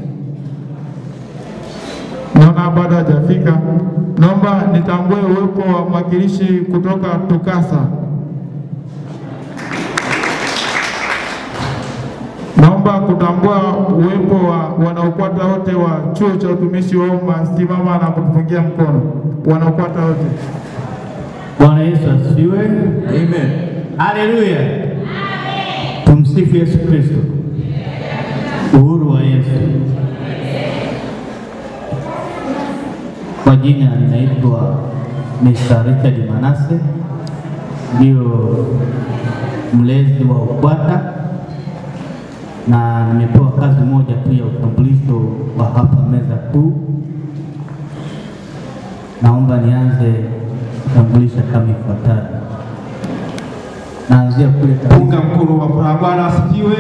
C: Naona bado hajafika. Naomba nitambue uwepo wa mwakilishi kutoka TUCASA. Naomba kutambua uwepo wa wanaokwata wote wa chuo cha utumishi wa umma. Simama na kutupungia mkono wanaokwata wote.
T: Bwana Yesu asifiwe. Amen. Haleluya. Tumsifu Yesu Kristo. Uhuru wa Yesu. Kwa jina ninaitwa Mr. Richard Manase, ndio mlezi wa UKWATA na nimepewa kazi moja tu ya utambulisho wa hapa meza kuu. Naomba nianze kutambulisha kama ifuatavyo. Naanzia kule
S: Punga mkono wa furaha. Bwana asifiwe.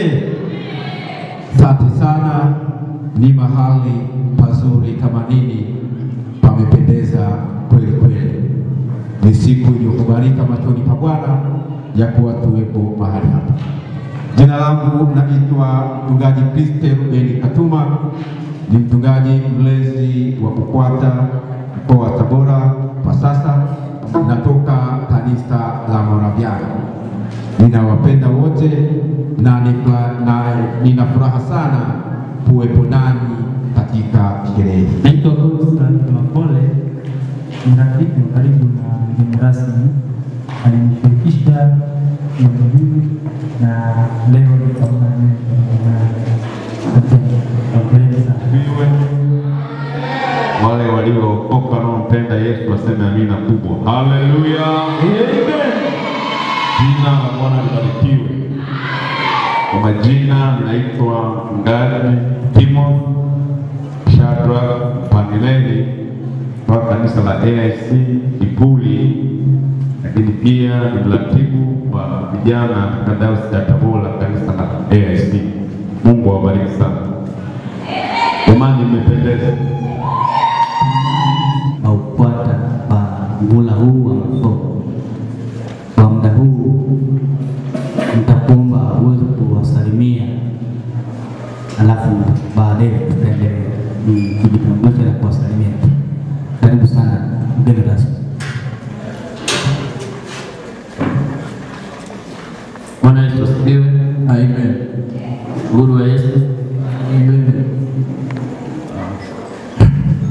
S: Asante sana, ni mahali pazuri kama nini, pamependeza kweli kweli. Ni siku iliyokubalika machoni pa Bwana ya kuwa tuwepo mahali hapa. Jina langu naitwa mchungaji Kriste Ruben Katuma, ni mchungaji mlezi wa UKWATA mkoa wa Tabora kwa sasa, natoka kanisa la Moraviano. Ninawapenda wote na, nifla, na nina furaha sana kuwepo nanyi katika sherehe hii.
T: Naitwa Godson Mapole, ni rafiki wa karibu na mgeni rasmi, alinishirikisha jambo hili na leo nitaungana
U: wale waliookoka wanaompenda Yesu waseme amina kubwa. Haleluya! Jina la Bwana libarikiwe. Kwa majina ninaitwa Mchungaji Timo Shadrack Panileli wa kanisa la AIC Kipuli, lakini pia ni mratibu wa vijana katika dayosisi ya Tabora, kanisa la AIC. Mungu awabariki sana. Jamani, mmependeza.
T: na UKWATA kwa muhula huu wa masomo. Kwa muda huu nitakuomba uweze kuwasalimia, alafu baadaye tutaendelea Ni kujitambulisha na kuwasalimia. Karibu sana mgeni rasmi.
V: Bwana Yesu asifiwe. Amen. Uhuru wa Yesu. Amen.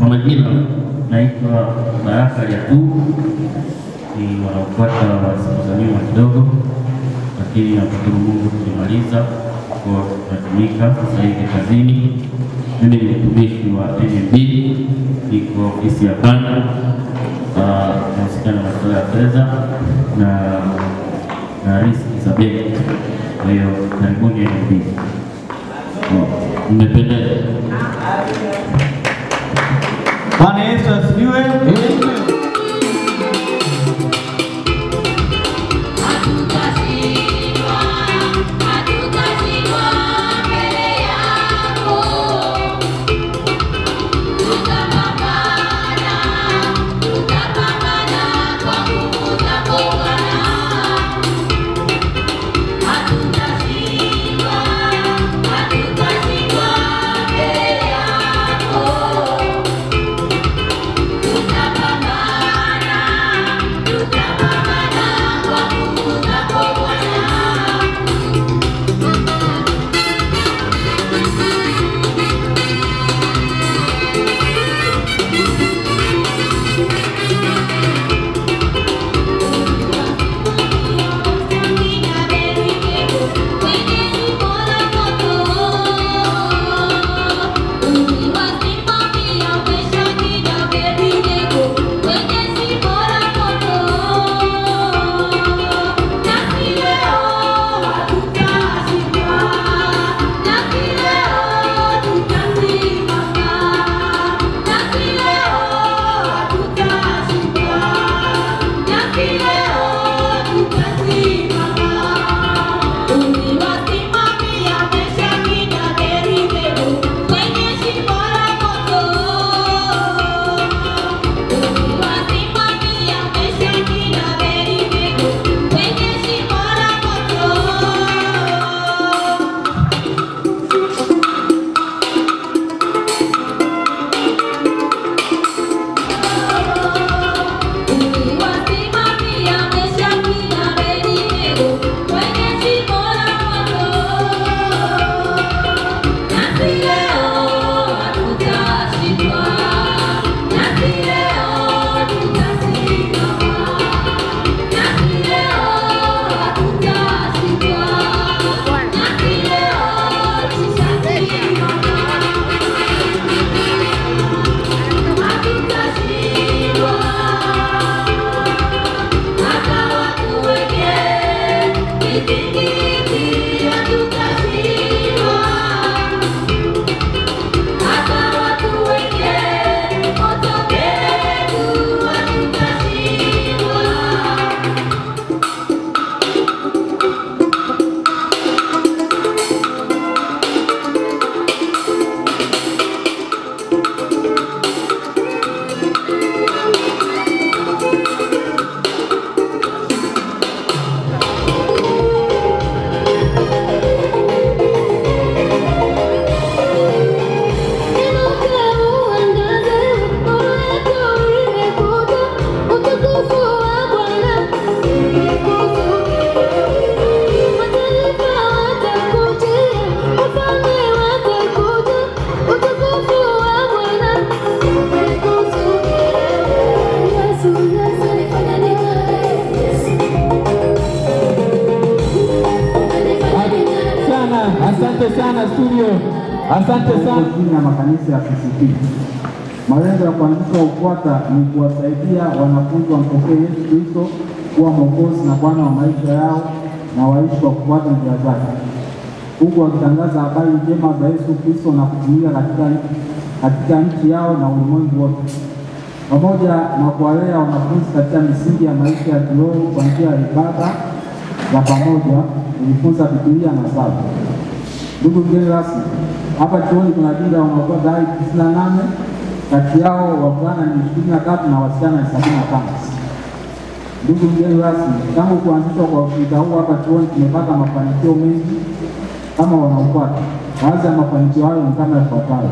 A: Kwa majina naitwa Baraka Yakub, ni wanaofuata siku za nyuma kidogo, lakini namshukuru Mungu tulimaliza kwa tunatumika sasa hivi kazini. Mimi ni mtumishi wa NMB, niko ofisi ya kanda, ah, nahusikana na masuala ya fedha na na riski za benki. Kwa hiyo karibuni NMB. Mmependeza.
V: Bwana Yesu asifiwe. sana, asante sana studio, asante sana.
C: chini ya makanisa ya CCT. Malengo ya kuanzisha UKWATA ni kuwasaidia wanafunzi wampokee Yesu Kristo kuwa Mwokozi na Bwana wa maisha yao na waishi kwa kufuata njia zake, huku wakitangaza habari njema za Yesu Kristo na kutumika katika, katika nchi yao na ulimwengu wote, pamoja na kuwalea wanafunzi katika misingi ya maisha ya kiroho kwa njia ya ibada za pamoja, kujifunza Biblia na sala. Ndugu mgeni rasmi, hapa chuoni kuna jumla ya wanaotoa dai tisini na nane kati yao wavulana ni ishirini na tatu na wasichana ni sabini na tano. Ndugu mgeni rasmi, tangu kuanzishwa kwa ushirika huu hapa chuoni tumepata mafanikio mengi kama wanaopata. Baadhi ya mafanikio hayo ni kama ifuatayo: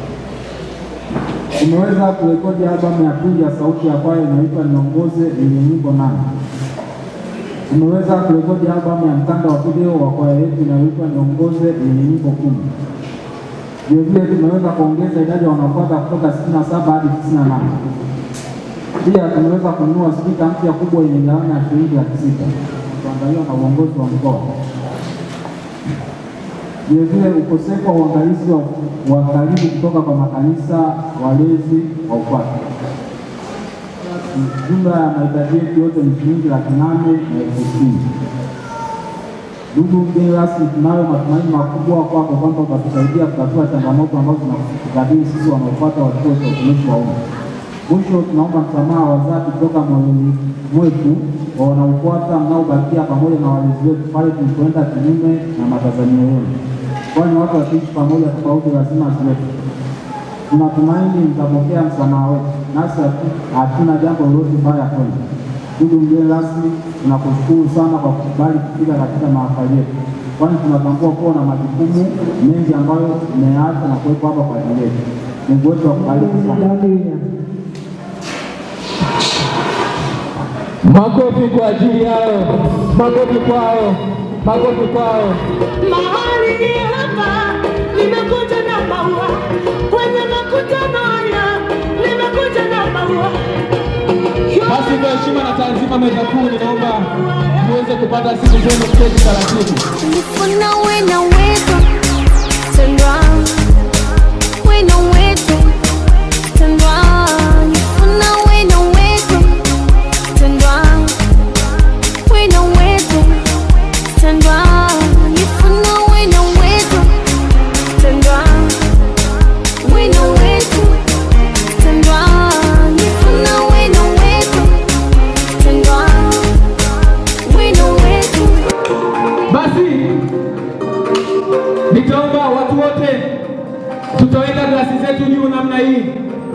C: tumeweza kurekodi albamu ya pili ya sauti ya kwaya inaitwa Niongoze yenye nyimbo nane. Tumeweza kurekodi albamu ya mkanda wa video wa kwaya yetu inayoitwa Niongoze yenye nyimbo kumi.
T: Vilevile tumeweza kuongeza idadi ya wanaofuata kutoka 67 hadi 98. Pia tumeweza kununua spika mpya kubwa yenye gharama ya shilingi laki sita kuandaliwa na uongozi wa mkoa. Vilevile ukosefu wa uangalizi wa, wa karibu kutoka kwa makanisa walezi wa UKWATA. Jumla ya mahitaji yetu yote ni shilingi laki nane na elfu sitini. Ndugu mgeni rasmi, tunayo matumaini makubwa kwako kwamba utatusaidia kutatua changamoto ambazo zinatukabili sisi wanaofuata wa chuo cha utumishi wa umma. Mwisho, tunaomba msamaha wa dhati kutoka moyoni mwetu kwa wanaofuata mnaobakia pamoja na walezi wetu pale tulipoenda kinyume na matazamio yenu, kwani watu wakiishi pamoja tofauti lazima ziwepo. Tunatumaini mtapokea msamaha wetu, nasi hatu- hatuna jambo lolote baya kwenu. Ndugu mgeni rasmi, tunakushukuru sana kwa kukubali kufika katika mahafali yetu, kwani tunatambua kuwa na majukumu mengi ambayo mmeyaacha na kuwepo hapa kwa ajili yetu. Mungu wetu akubariki sana.
P: Makofi kwa ajili yao, makofi kwao, makofi kwao.
Q: Mahali hapa nimekuja na maua, kwenye makutano haya nimekuja na maua.
P: Basi kwa heshima na taazima meza kuu, ninaomba muweze kupata siku zenu kuketi taratibu.
Q: Nifuna wena wetu tendwa, wena wetu tendwa, nifuna wena wetu tendwa, wena wetu tendwa, nifuna wena wetu tendwa, wena wetu tendwa, nifuna wena wetu tendwa, wena wetu
P: Basi nitaomba watu wote tutaweka glasi zetu juu namna hii.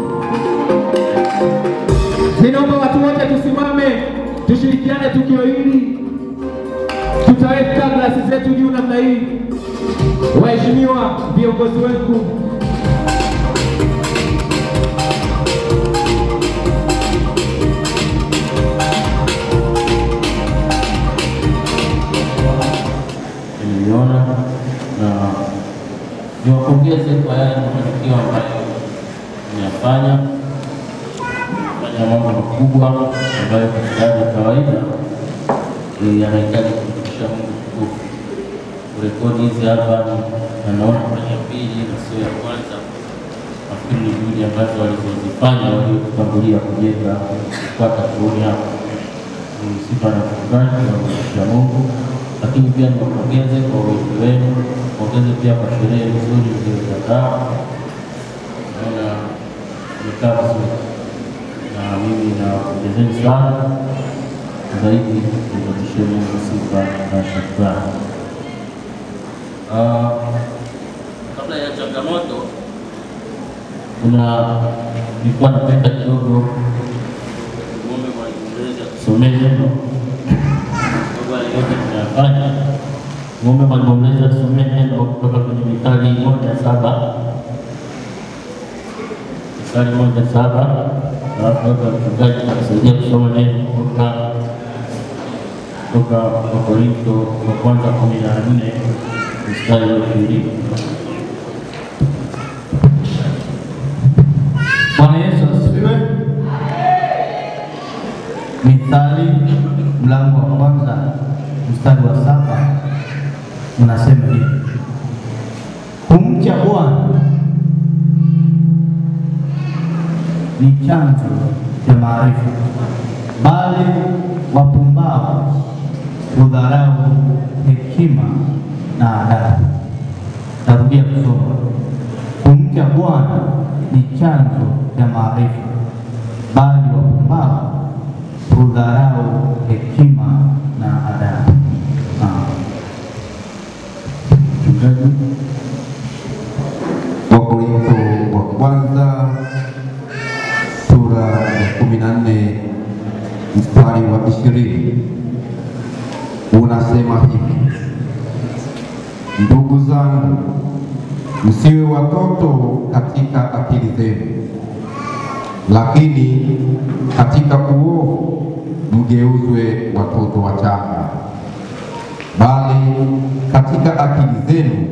P: Ninaomba watu wote tusimame, tushirikiane tukio hili. Tutaweka glasi zetu juu namna hii. Waheshimiwa viongozi wetu,
A: nimeliona na niwapongeze kwa yale mafanikio ambayo mmeyafanya, fanya mambo makubwa ambayo katika hali ya kawaida eh, yanahitaji kumrudisha Mungu tukufu. Kurekodi hizi hapa na naona kwenye pili na sio ya kwanza, nafikiri ni juhudi ambazo walizozifanya waliotutangulia kujenga kupata kuoni hapa ni sifa na shukrani tunamrudishia Mungu, lakini pia niwapongeze kwa wingi wenu, pongeze pia kwa sherehe nzuri mlioiandaa. Naona imekaa vizuri, na mimi nawapongezeni sana zaidi, nimrudishie Mungu sifa na shukrani. Ah, Kabla ya changamoto, kuna nilikuwa napenda kidogo muombe mwalimu mlezi atusomee neno kwa yale yote tunayafanya. Muombe mwalimu mlezi atusomee neno kutoka kwenye Mithali moja saba Mithali moja saba alafu hapa mchungaji atusaidia kusoma neno kutoka kutoka Wakorintho wa kwanza kumi na nne mstari wa ishirini.
B: Bwana Yesu asifiwe. Mithali mlango wa kwanza mstari wa saba unasema hivi: kumcha Bwana ni chanzo cha maarifa, bali wapumbavu hudharau hekima na adabu. Tarudia kusoma. Kumcha Bwana ni chanzo cha maarifa, bali wapumbavu hudharau hekima na adabu. Naam.
S: Wakorintho wa kwanza sura ya kumi na nne mstari wa ishirini unasema hivi: ndugu zangu, msiwe watoto katika akili zenu, lakini katika uovu mgeuzwe watoto wachanga, bali katika akili zenu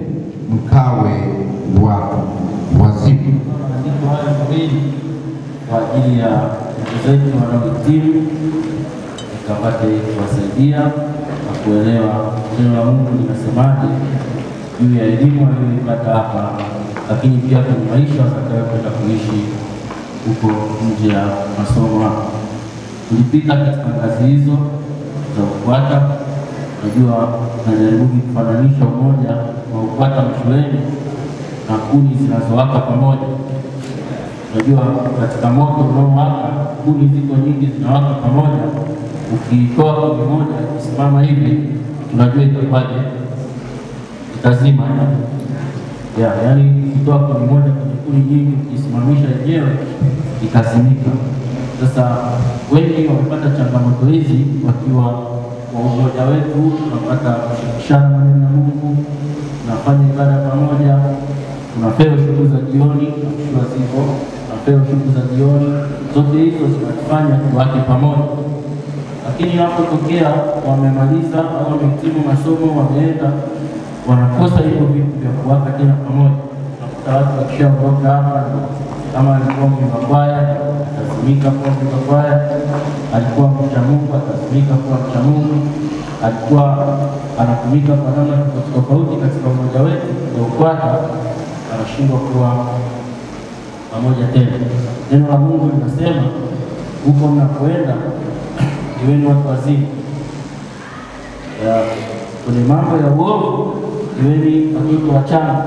S: mkawe watu wazima.
A: maandiko hayo mawili kwa ajili ya ndugu zetu wanaohitimu, ikapate kuwasaidia na kuelewa neno la Mungu linasemaje juu ya elimu aliyoipata hapa, lakini pia kwenye maisha watakayokwenda kuishi huko nje ya masomo hapa. Tulipita katika ngazi hizo za UKWATA. Najua najaribu kufananisha umoja wa UKWATA mashuleni na kuni zinazowaka pamoja. Unajua, katika moto unaowaka kuni ziko nyingi zinawaka pamoja, ukitoa kuni moja ikisimama hivi, unajua itakuwaje? Itazima ya, yaani ukitoa kuni moja kwenye kuni nyingi, ukisimamisha yenyewe itazimika. Sasa wengi wamepata changamoto hizi wakiwa kwa umoja wetu, tunapata kushirikishana maneno ya Mungu, tunafanya ibada pamoja, tunapewa shughuli za jioni, tukiwa zipo, tunapewa shughuli za jioni. Zote hizo zinatufanya tuwake pamoja, lakini inapotokea wamemaliza au wamehitimu masomo, wameenda, wanakosa hivyo vitu vya kuwaka tena pamoja. Unakuta watu wakishaondoka hapa, kama alikuwa mwimba kwaya atazimika kuwa mwimba kwaya, alikuwa mcha Mungu atazimika kuwa mcha Mungu, alikuwa anatumika kwa namna tofauti tofauti katika umoja wetu wa UKWATA, anashindwa kuwa pamoja tena. Neno la Mungu linasema huko mnapoenda iweni watu wazima, Ya, kwenye mambo ya uovu iweni watoto wachanga.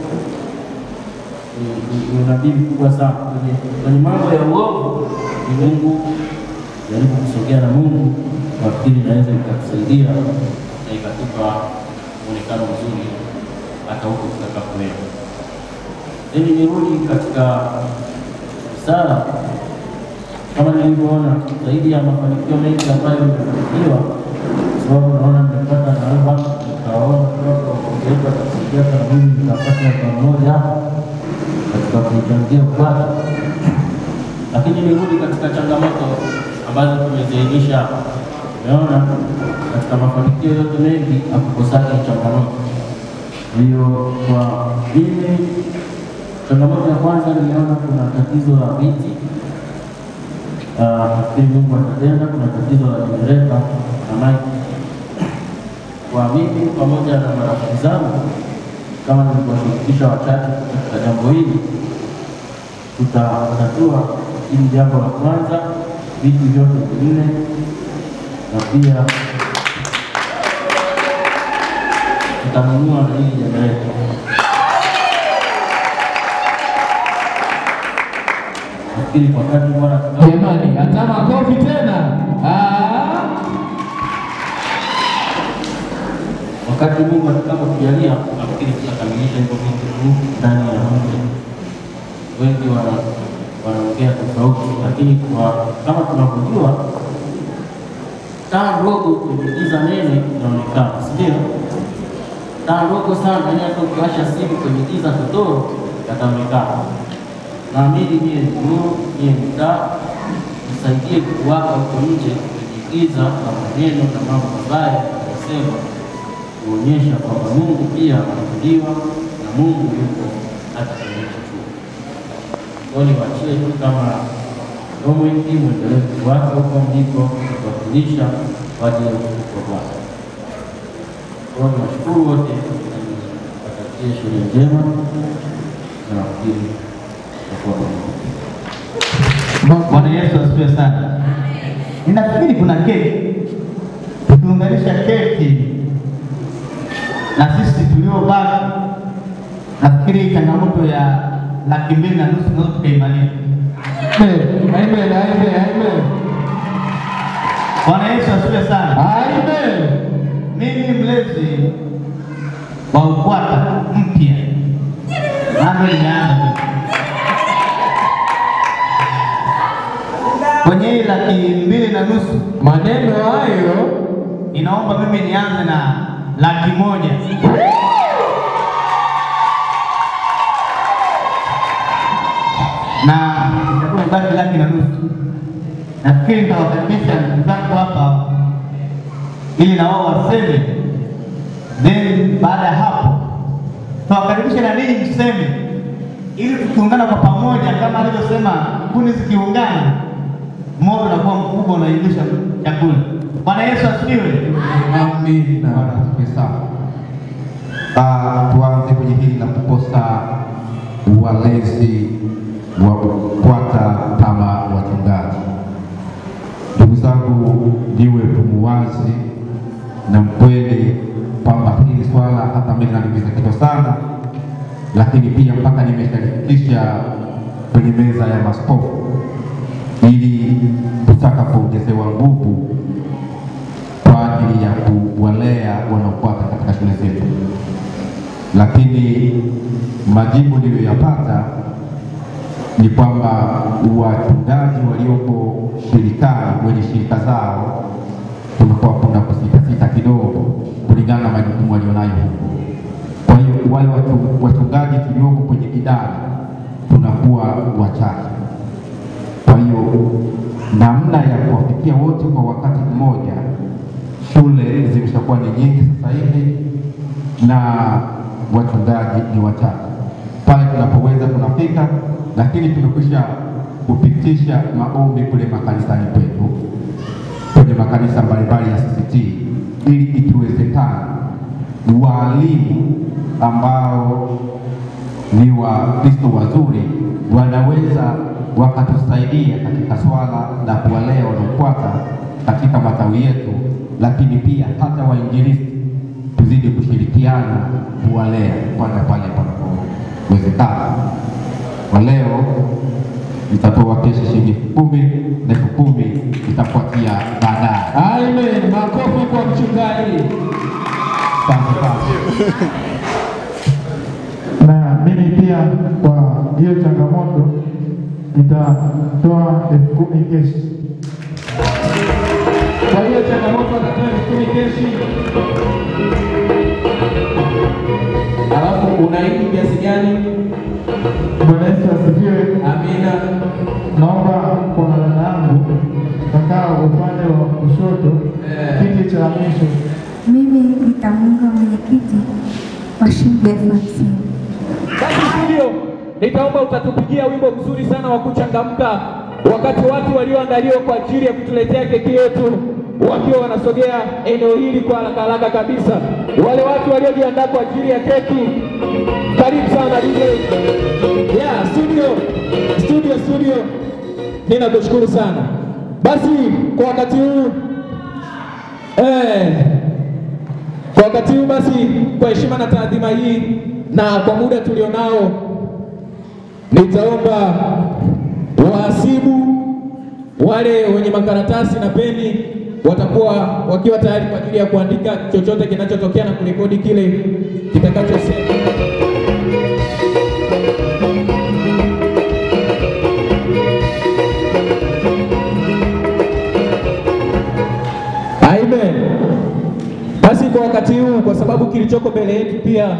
A: Ni- ni- ni unabii mkubwa sana kwenye, kwenye mambo ya uovu. Ni Mungu jaribu kusogea na Mungu, nafikiri inaweza ikatusaidia na ikatupa mwonekano mzuri hata huko tutakapoenda. Ili nirudi katika sala, kama nilivyoona, zaidi ya mafanikio mengi ambayo nimefanikiwa, kwa sababu naona nimepata naomba, nikawaona watu wakuongeza watasaidia kana mimi nikapata kwa mmoja hapa katika kuichangia UKWATA, lakini nirudi katika changamoto ambazo tumeziainisha hapa. Umeona, katika mafanikio yote mengi hakukosaki changamoto. Kwa hiyo kwa mimi changamoto ya kwanza niliona kuna tatizo la viti. Ah, Nafikiri Mungu atatenda. Kuna tatizo la jenereta na maji. Kwa mimi pamoja na marafiki zangu, kama nilivyoshirikisha wachache katika jambo hili, tutatatua hili jambo la kwanza, viti vyote vinne, na pia tutanunua na hili jenereta. Nafikiri kwa kadri Bwana
P: Jamani, hata makofi tena. Ah,
A: wakati Mungu atakapotujalia, nafikiri tutakamilisha hivyo vitu tu ndani ya muda. Wengi wana wanaongea tofauti, lakini kwa kama tunavyojua, taa ndogo kwenye giza nene inaonekana, si ndio? Taa ndogo sana, yaani hata ukiwasha simu kwenye giza totoro yataonekana. Naamini niye ni nuru, niye ni taa, nisaidie kuwaka huko nje kwenye giza na maneno na mambo mabaya yanayosema kuonyesha kwamba Mungu pia anaabudiwa na Mungu yuko hata kwenye hicho chuo. Kwa hiyo niwaachie tu kama homework, mwendelee kuwaka huko mliko kuwakilisha kwa ajili ya utukufu wa Bwana. Kwa hiyo niwashukuru wote, niwatakie shule njema na nafikiri tutakuwa pamoja.
B: Bwana Yesu asifiwe sana. Ninafikiri kuna keki, tukiunganisha keki na sisi tuliobaki, nafikiri changamoto ya laki mbili na nusu tunaweza tukaimaliza.
P: amen, amen, amen.
B: Bwana Yesu asifiwe sana.
P: Amen.
B: Mimi mlezi wa UKWATA mpya, bado nimeanza tu. kwenye hii laki mbili na nusu,
P: maneno hayo
B: inaomba mimi nianze na laki moja. na itakuwa imebaki laki na nusu. Nafikiri nitawakaribisha ndugu zangu hapa ili na wao waseme, then baada ya hapo tunawakaribisha na ninyi mseme, ili tukiungana kwa pamoja, kama alivyosema, kuni zikiungana, moto unakuwa mkubwa, unaivisha chakula. Bwana Yesu asifiwe.
S: Amina. Bwana asifiwe sana. Ah, tuanze kwenye hili la kukosa walezi wa kufuata kama wachungaji. Ndugu zangu, niwe tumuwazi na mkweli kwamba hili swala hata mimi linaniumiza kichwa sana, lakini pia mpaka nimeshalifikisha kwenye meza ya maskofu ili tutakapoongezewa nguvu kwa ajili ya kuwalea wanaofuata katika shule zetu, lakini majibu niliyoyapata ni kwamba wachungaji waliopo shirikani wenye shirika zao kunakuwa kuna kusitasita kidogo kulingana na majukumu walionayo huku. Kwa hiyo wale watu- wachungaji tulioko kwenye idara tunakuwa wachache. Kwa hiyo namna ya kuwafikia wote kwa wakati mmoja, shule zimeshakuwa ni nyingi sasa hivi na wachungaji ni wachache. Pale tunapoweza tunafika, lakini tumekwisha kupitisha maombi kule makanisani kwetu, kwenye makanisa mbalimbali ya CCT, ili ikiwezekana waalimu ambao ni Wakristo wazuri wanaweza wakatusaidia katika swala la kuwalea wanaofuata katika matawi yetu, lakini pia hata wainjilisti tuzidi kushirikiana kuwalea pale pale panapowezekana. Kwa leo nitatoa kesho shilingi elfu kumi na elfu kumi itafuatia baadaye.
P: Amen. Makofi kwa mchungaji.
S: Asante sana.
C: na mimi pia kwa hiyo changamoto nitatoa elfu kumi keshi.
P: Kwa hiyo changamoto atatoa elfu kumi keshi. Alafu unaidi kiasi gani?
C: Bwana Yesu asifiwe.
P: Amina.
C: Naomba kwa dada yangu kakaa upande wa kushoto, kiti cha mwisho.
D: Mimi nitamuunga mwenyekiti wa shilingi elfu hamsini.
P: Basi studio, nitaomba utatupigia wimbo mzuri sana wa kuchangamka wakati watu walioandaliwa kwa ajili ya kutuletea keki yetu wakiwa wanasogea eneo hili kwa haraka haraka kabisa. Wale watu waliojiandaa kwa ajili ya keki, karibu sana DJ. Yeah, studio, studio, studio, ninakushukuru sana. Basi kwa wakati huu eh, kwa wakati huu basi, kwa heshima na taadhima hii na kwa muda tulionao, nitaomba wahasibu wale wenye makaratasi na peni watakuwa wakiwa tayari kwa ajili ya kuandika chochote kinachotokea na kurekodi kile kitakachosema. Amen. Basi kwa wakati huu, kwa sababu kilichoko mbele yetu pia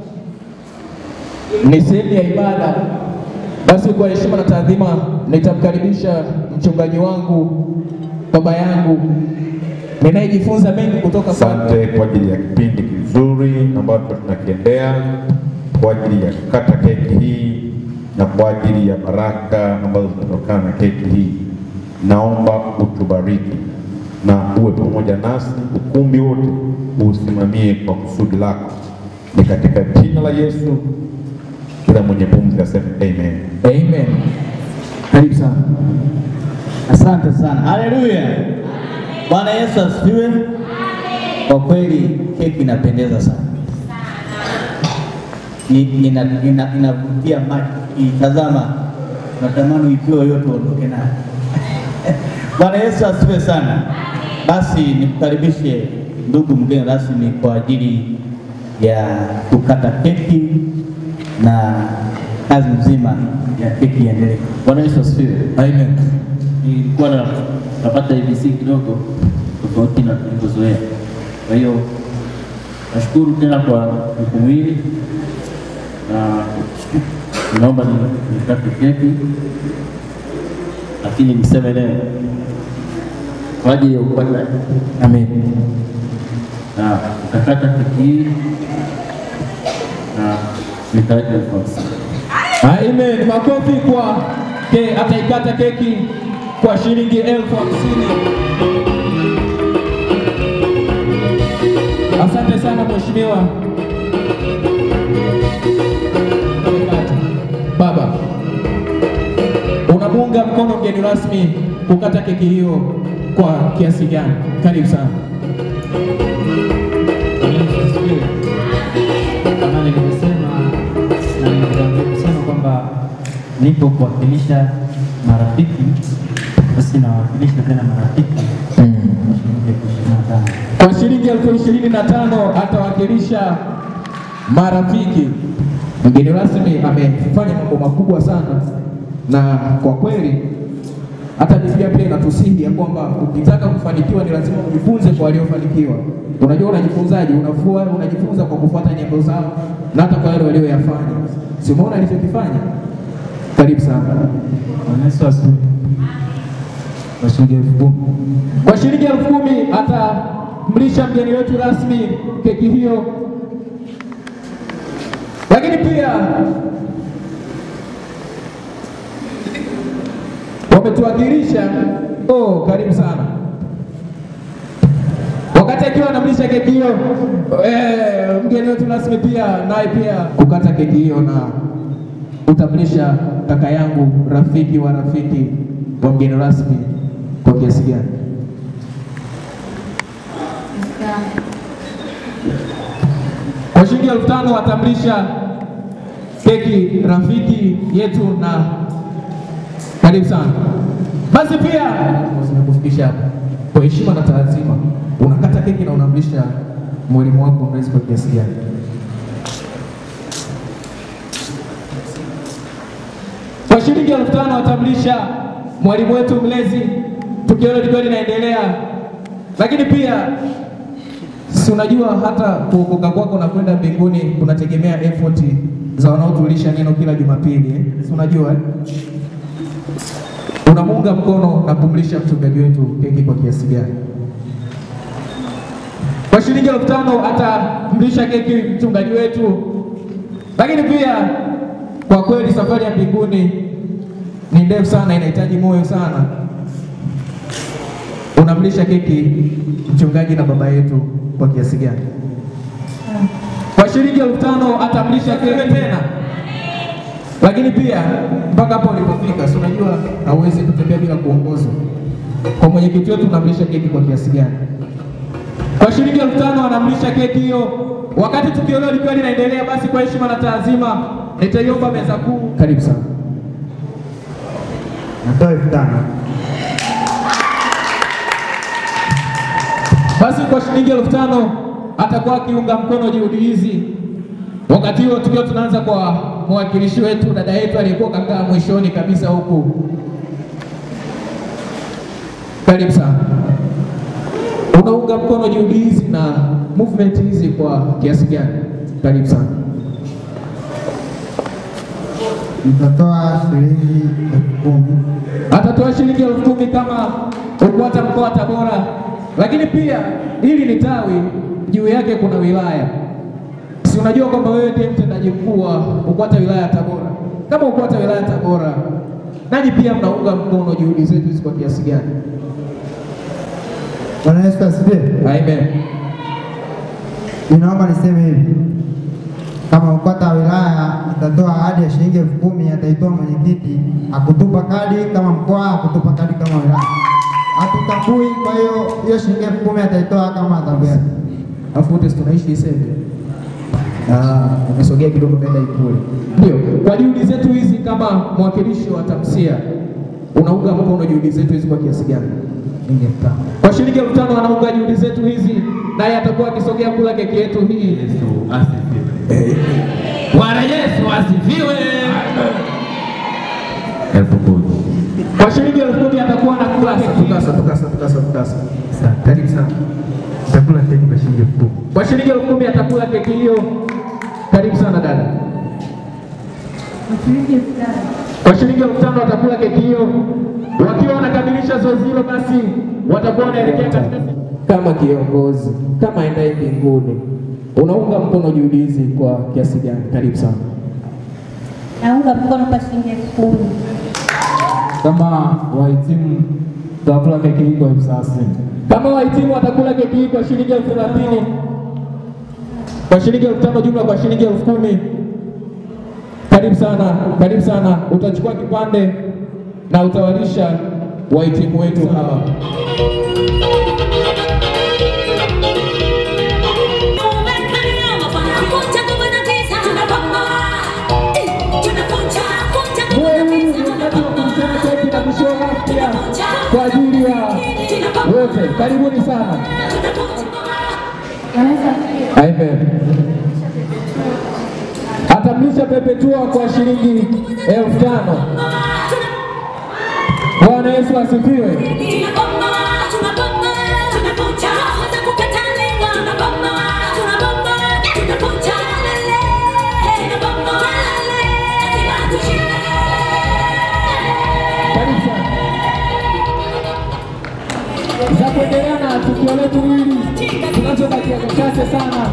P: ni sehemu ya ibada, basi kwa heshima na taadhima nitamkaribisha mchungaji wangu, baba yangu ninayejifunza mengi kutoka kwake.
E: Asante kwa ajili ya kipindi kizuri ambacho tunakiendea kwa ajili ya kukata keki hii na kwa ajili ya baraka ambazo zinatokana na keki hii. Naomba utubariki na uwe pamoja nasi, ukumbi wote uusimamie kwa kusudi lako. Ni katika jina la Yesu, kila mwenye pumzi aseme amen.
P: Amen. Karibu sana.
B: Asante sana, haleluya. Bwana Yesu asifiwe. Kwa kweli keki inapendeza sana, Ni- ina- ina- inavutia macho, itazama natamani uipewe yote uondoke nayo. Bwana Yesu asifiwe sana. Basi nikukaribishe ndugu mgeni rasmi kwa ajili ya kukata keki na kazi nzima ya keki iendelee. Bwana Yesu asifiwe.
A: Amen. Nilikuwa na napata ABC kidogo tofauti na tulivyozoea. Kwa hiyo nashukuru tena kwa jukumu hili na naomba ni- nikate keki, lakini niseme neno kwa ajili ya kupata
P: Amen.
A: na utakata keki hii na nitaweka elfu hamsini.
P: Amen. Makofi kwa ke, ataikata keki kwa shilingi elfu hamsini. Asante sana mheshimiwa. Amekata. Baba, unamuunga mkono mgeni rasmi kukata keki hiyo kwa kiasi gani? Karibu sana.
G: kama nilivyosema na nilitangulia kusema kwamba nipo kuwakilisha marafiki, basi nawakilisha tena marafiki kwa shilingi elfu ishirini na tano.
P: Kwa shilingi elfu ishirini na tano atawakilisha marafiki. Mgeni rasmi amefanya mambo makubwa sana, na kwa kweli hata Biblia pia inatusihi ya kwamba ukitaka kufanikiwa ni lazima ujifunze kwa waliofanikiwa. Unajua unajifunzaje? Unafua, unajifunza kwa kufuata nyendo zao na hata kwa yale walioyafanya. Si umeona alichokifanya? Karibu sana.
G: Bwana Yesu asifiwe. Kwa shilingi elfu kumi
P: Kwa shilingi elfu kumi atamlisha mgeni wetu rasmi keki hiyo, lakini pia wametuwakilisha. Oh, karibu sana. Wakati akiwa anamlisha keki hiyo, eh, mgeni wetu rasmi pia naye pia kukata keki hiyo na utamlisha kaka yangu, rafiki wa rafiki wa mgeni rasmi kwa kiasi gani? Kwa shilingi elfu tano watamlisha keki rafiki yetu na karibu sana. Basi pia zimekufikisha hapo kwa heshima na taadhima, unakata keki na unamlisha mwalimu wako mlezi kwa kiasi gani? Kwa shilingi elfu tano watamlisha mwalimu wetu mlezi, tukio hilo likiwa linaendelea. Lakini pia si unajua hata kuokoka kwako na kwenda mbinguni kunategemea effort za wanaotulisha neno kila Jumapili eh? Si unajua eh? Unamuunga mkono na kumlisha mchungaji wetu keki kwa kiasi gani? Kwa shilingi elfu tano atamlisha keki mchungaji wetu. Lakini pia kwa kweli safari ya mbinguni ni ndefu sana, inahitaji moyo sana. Unamlisha keki mchungaji na baba yetu kwa kiasi gani? Kwa shilingi elfu tano atamlisha keki tena. Lakini pia mpaka hapo ulipofika, si unajua hauwezi kutembea bila kuongozwa. Kwa mwenyekiti wetu unamlisha keki kwa kiasi gani? Kwa shilingi elfu tano anamlisha keki hiyo. Wakati tukio hilo likiwa linaendelea, basi kwa heshima na taazima nitaiomba meza kuu. Karibu sana.
H: Natoa elfu tano.
P: Basi kwa shilingi elfu tano atakuwa akiunga mkono juhudi hizi. Wakati huo tukiwa tunaanza kwa mwakilishi wetu, dada yetu aliyekuwa kakaa mwishoni kabisa huku. Karibu sana. Unaunga mkono juhudi hizi na movement hizi kwa kiasi gani? Karibu sana.
H: Nitatoa shilingi elfu kumi.
P: atatoa shilingi elfu kumi kama UKWATA mkoa wa Tabora, lakini pia hili ni tawi, juu yake kuna wilaya. Si unajua kwamba wewe ndiye mtendaji mkuu wa UKWATA wilaya ya Tabora? Kama UKWATA wilaya ya Tabora, nanyi pia mnaunga mkono juhudi zetu hizi kwa kiasi gani?
H: Bwana Yesu asifiwe.
P: Amen.
H: Ninaomba niseme hivi, kama UKWATA wa wilaya itatoa ahadi ya shilingi elfu kumi ataitoa mwenyekiti, akutupa kadi kama mkoa, akutupa kadi kama wilaya, hatutambui. Kwa hiyo hiyo shilingi elfu kumi ataitoa kama adhabu yake.
P: Alafu wote si tunaishi Isebe. Ah, umesogea kidogo mbele Ikulu. Ndio, kwa juhudi zetu hizi kama mwakilishi wa TAMSIA unaunga mkono juhudi zetu hizi kwa kiasi gani? Shilingi elfu tano. Kwa shilingi elfu tano anaunga juhudi zetu hizi, naye atakuwa akisogea kula keki yetu hii. Yesu asifiwe. Bwana Yesu asifiwe.
U: elfu kumi.
P: Kwa shilingi elfu kumi atakuwa anakula keki. Tukasa, tukasa, tukasa, tukasa. Karibu sana.
G: Chakula keki kwa shilingi elfu kumi.
P: Kwa shilingi elfu kumi atakula keki hiyo. Karibu sana dada. Kwa shilingi elfu tano watakula keki hiyo. Wakiwa wanakamilisha zoezi hilo, basi watakuwa wanaelekea katika kama kiongozi, kama endaye mbinguni, unaunga mkono juhudi hizi kwa kiasi gani? Karibu sana.
D: Naunga mkono kwa shilingi elfu kumi.
V: Kama wahitimu tutakula keki hii kwa elfu thelathini. Kama wahitimu watakula keki hii kwa shilingi elfu thelathini, kwa shilingi elfu tano jumla kwa shilingi elfu kumi. Karibu sana, karibu sana. Utachukua kipande na utawalisha wahitimu wetu hawa. kwa ajili ya wote. Karibuni sana. Amen. Atamlisha Perpetua kwa shilingi elfu tano. Bwana Yesu asifiwe. Karibu sana. Za kuendelea na tukio letu hili tunachobakia chache sana.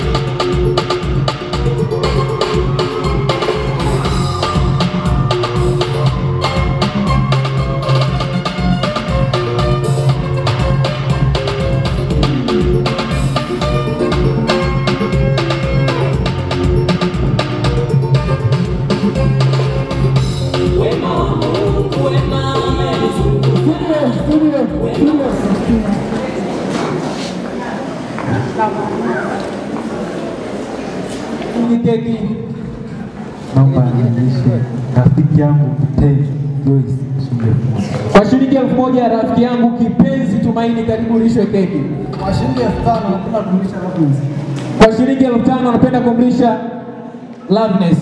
V: Hii keki
T: Naomba nilishe rafiki yangu mpenzi Joyce shilingi elfu moja.
V: kwa shilingi elfu moja rafiki yangu kipenzi Tumaini, karibu ulishwe keki.
T: Kwa shilingi elfu tano napenda kumlisha Loveness.
V: Kwa shilingi elfu tano napenda kumlisha Loveness.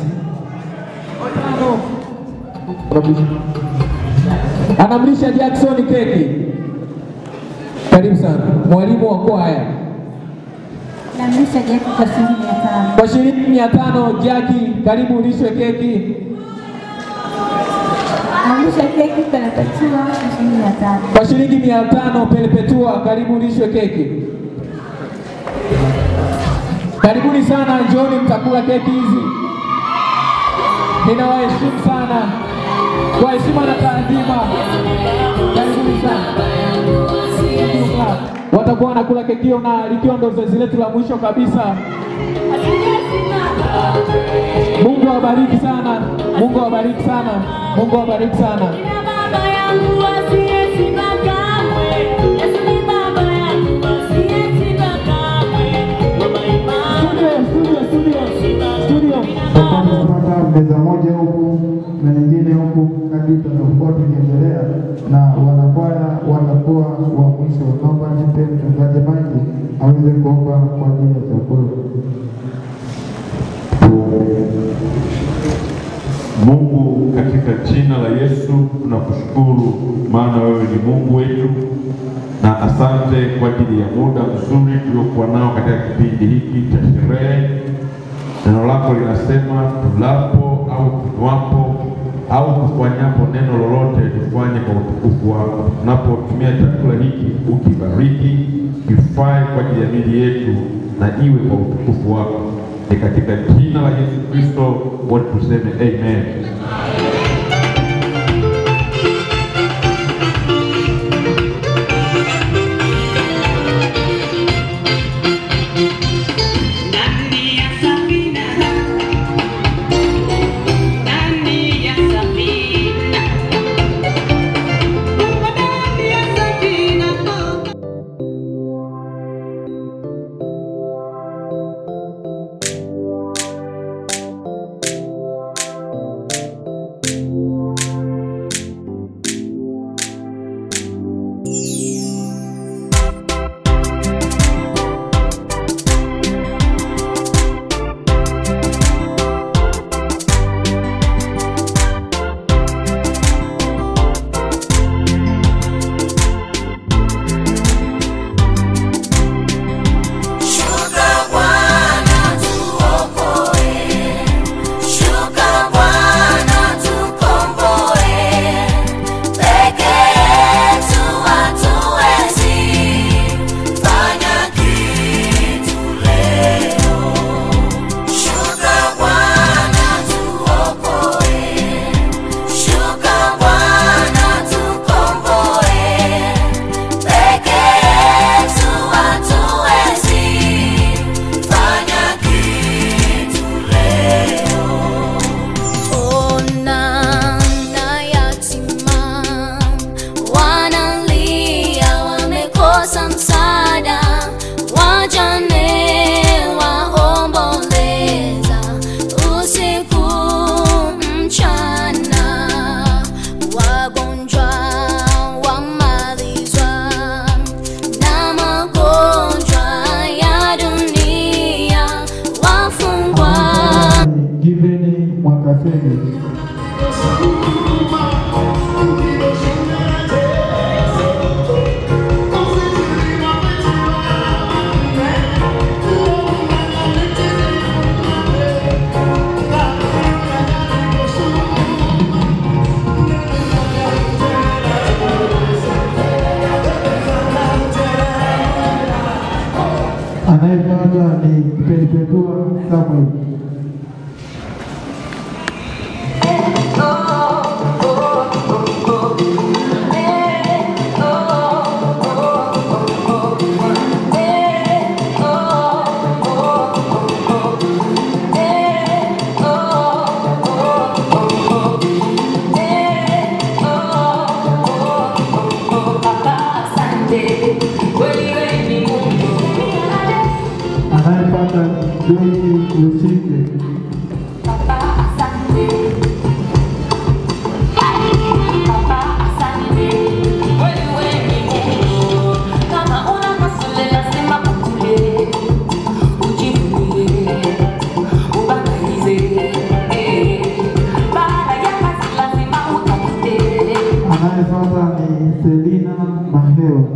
V: Anamlisha Jackson keki. Karibu sana mwalimu wa kwaya.
D: Namlisha Jaki kwa shilingi mia tano.
V: Kwa shilingi mia tano Jaki, karibu ulishwe keki.
D: Namlisha keki Perpetua kwa shilingi mia tano.
V: Kwa shilingi mia tano Perpetua, karibu ulishwe keki. Karibuni sana, njooni mtakula keki hizi. Ninawaheshimu sana kwa heshima na taadhima. Karibuni sana. Watakuwa wanakula keki hiyo na likiwa ndo zoezi letu la mwisho kabisa. Mungu awabariki sana, Mungu awabariki sana, Mungu awabariki sana.
C: Tunapata meza moja huku na nyingine huku kadri tunavyokuwa tukiendelea, na wanakwaya watakuwa wa mwisho. Naomba nipe mchungaji maji aweze kuomba kwa ajili ya chakula.
U: Mungu, katika jina la Yesu tunakushukuru, maana wewe ni Mungu wetu, na asante kwa ajili ya muda mzuri tuliokuwa nao katika kipindi hiki cha sherehe. Neno lako linasema tulapo au tunywapo au kufanyapo neno lolote tufanye kwa utukufu wako. Tunapotumia chakula hiki, ukibariki, kifae kwa ajili ya miili yetu na iwe kwa utukufu wako. Ni katika jina la Yesu Kristo wote tuseme amen.
C: Anayefuata ni Perpetua Samuel. Anayepata Joyce Lusige. Anayefuata ni Selina Maheo.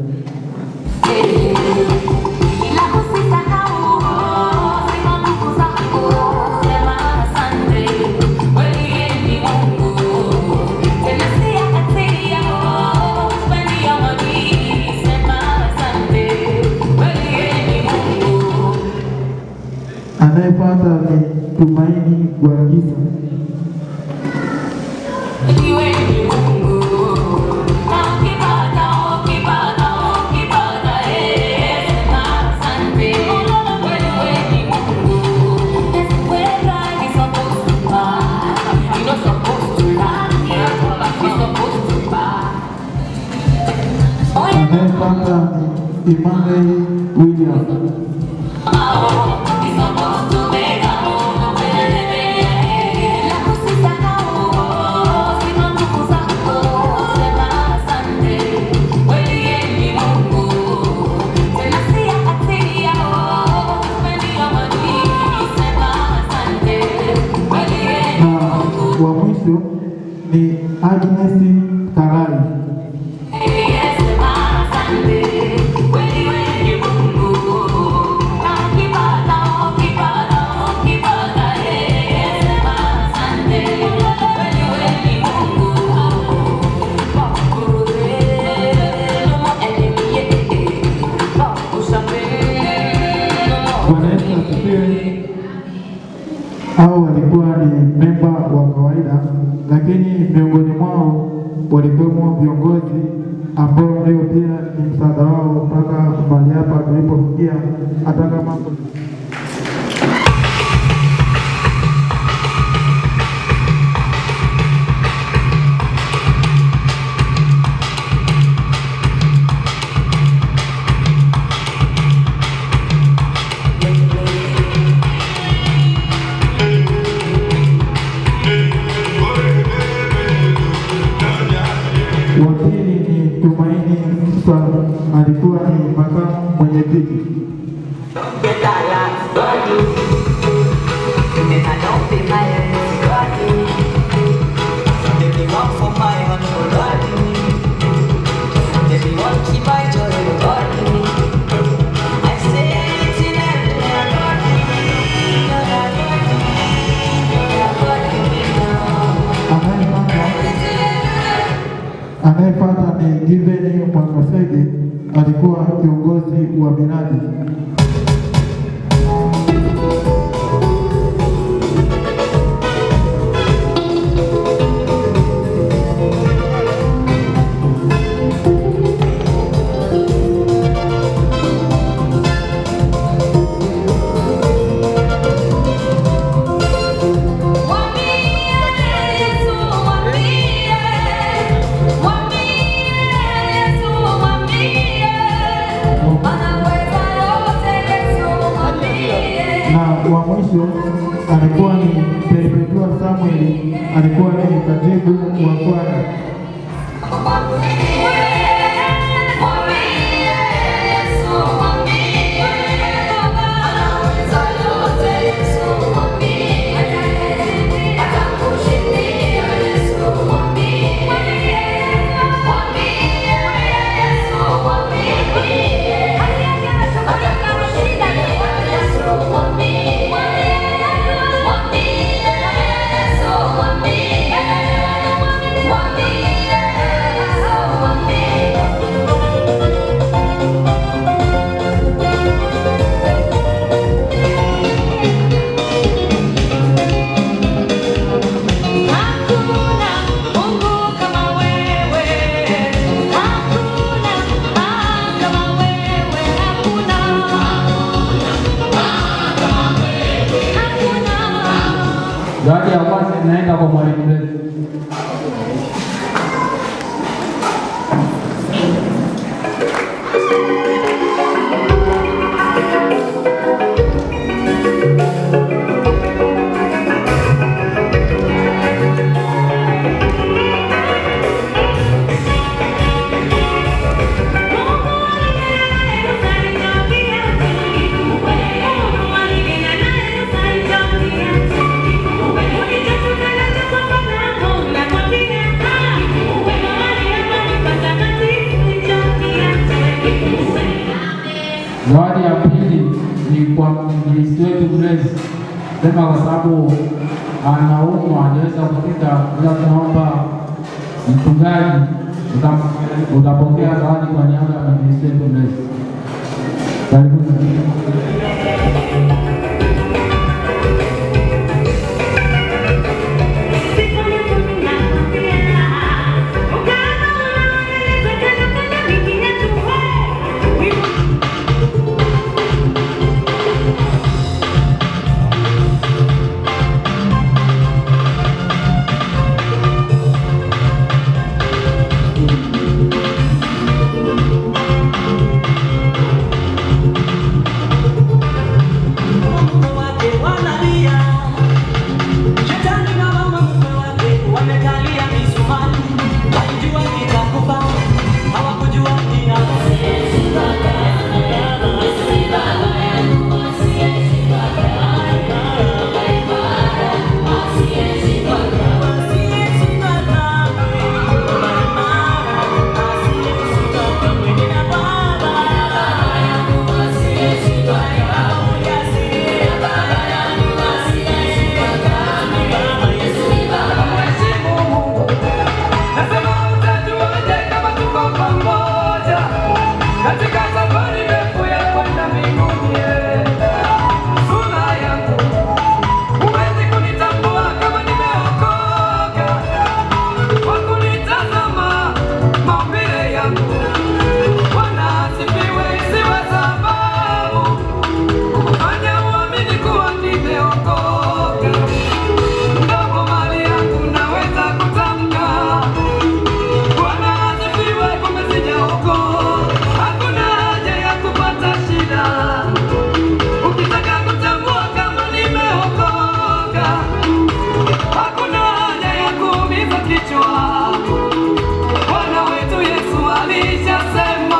C: Anayefuata ni Tumaini Gwangisa. Anayefuata ni Emmanuel William. na wa mwisho ni Agnes Karai. Bwana Yesu asifiwe. Hao walikuwa ni memba wa kawaida, lakini miongoni mwao walikuwemo viongozi ambao ndio pia ni msaada wao mpaka mahali hapa tulipofikia, hata kama wakili ni Tumaini Musa, alikuwa ni makamu mwenyekiti. Anayefuata ni Given Mwakasege, alikuwa kiongozi wa miradi. na wa mwisho alikuwa ni Perpetua Samuel, alikuwa ni katibu wa kwaya.
Q: Mwambie
T: Zawadi ya kwanza inaenda kwa mwalimu wetu. Zawadi ya pili ni kwa mwinjilisti wetu Grace, sema kwa sababu anaumwa hajaweza kufika, ila tunaomba mchungaji uta- utapokea zawadi kwa niaba ya mwinjilisti wetu Grace. Karibuni.
I: Katika safari ndefu ya kwenda mbinguni, sura yangu huwezi kunitambua kama nimeokoka kwa kunitazama maumbile yangu. Bwana asifiwe, isiwe sababu kufanya uamini kuwa nimeokoka. Ndogo mali yangu naweza kutamka Bwana asifiwe, kumbe sijaokoka. Hakuna haja ya kupata shida ukitaka kutambua kama nimeokoka. Hakuna haja ya kuumiza kichwa. Bwana wetu Yesu alishasema,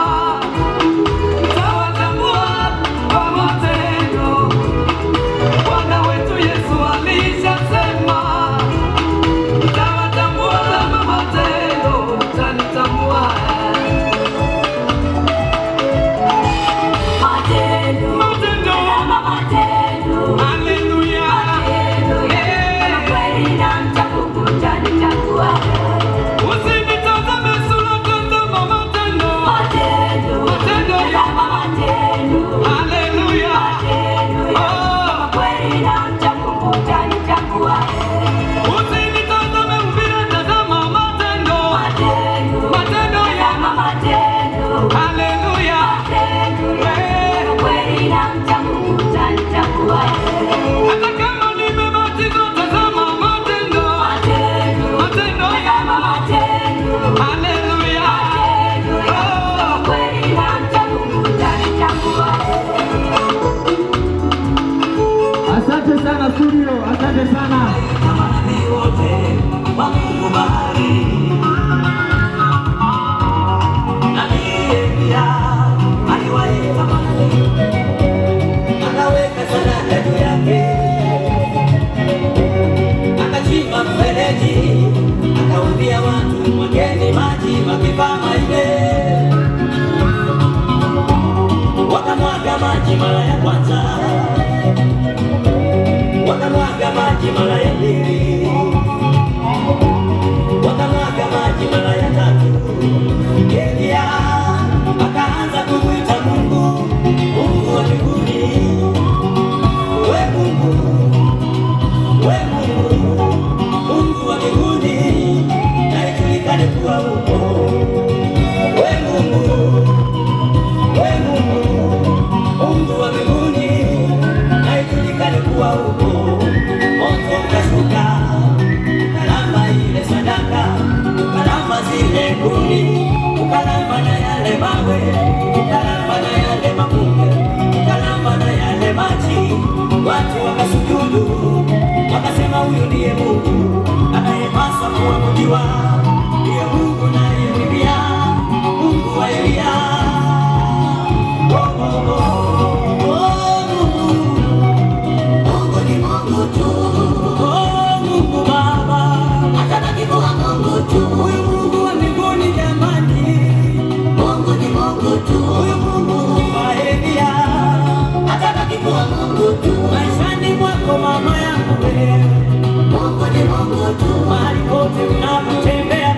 I: tawatambua kwa matendo. Bwana wetu Yesu alishasema, tawatambua kama matendo, utanitambua. Matendo, matendo, matendo, haleluya, kweli na mchamungu utanitambua. Usinitazame sura, tazama matendo. Matendo. Matendo ya matendo. Haleluya. Oh. Kweli na mcha Mungu utanitambua. Usinitazame umbile, tazama matendo. Matendo. Matendo ya matendo. Haleluya. Matendo. Kweli na mcha Mungu utanitambua. Hata kama nimebatizwa, tazama matendo. Matendo. Matendo ya matendo. Haleluya. Oh. Kweli na mcha Mungu utanitambua.
K: Asante sana studio, asante sana.
I: Akaweka sadaka juu yake, akachimba mfereji, akawaambia watu mwageni maji makipama ile. Wakamwaga maji mara ya kwanza, wakamwaga maji mara ya pili, wakamwaga maji mara ya tatu. Elia akaanza kumwita Mungu, Mungu wa mbinguni, we Mungu, we Mungu, Mungu wa mbinguni, na ijulikane kuwa upo. We Mungu, we Mungu, Mungu wa mbinguni, na ijulikane kuwa upo. Moto ukashuka na yale mawe, ukalamba na yale makunge, ukalamba na yale maji. Watu wakasujudu, wakasema huyu ndiye Mungu anayepaswa kuabudiwa, ndiye Mungu naye Biblia, Mungu wa Elia. Oh, oh, oh, oh, Mungu. Mungu ni Mungu tu. Oh, Mungu Baba. Atabaki kuwa Mungu tu. Huyu Mungu wa mbinguni jamani. Mungu ni Mungu tu. Huyu Mungu wa Elia. Atabaki kuwa Mungu tu. Maishani mwako mama yangu wewe. Mungu ni Mungu tu. Mahali pote unapotembea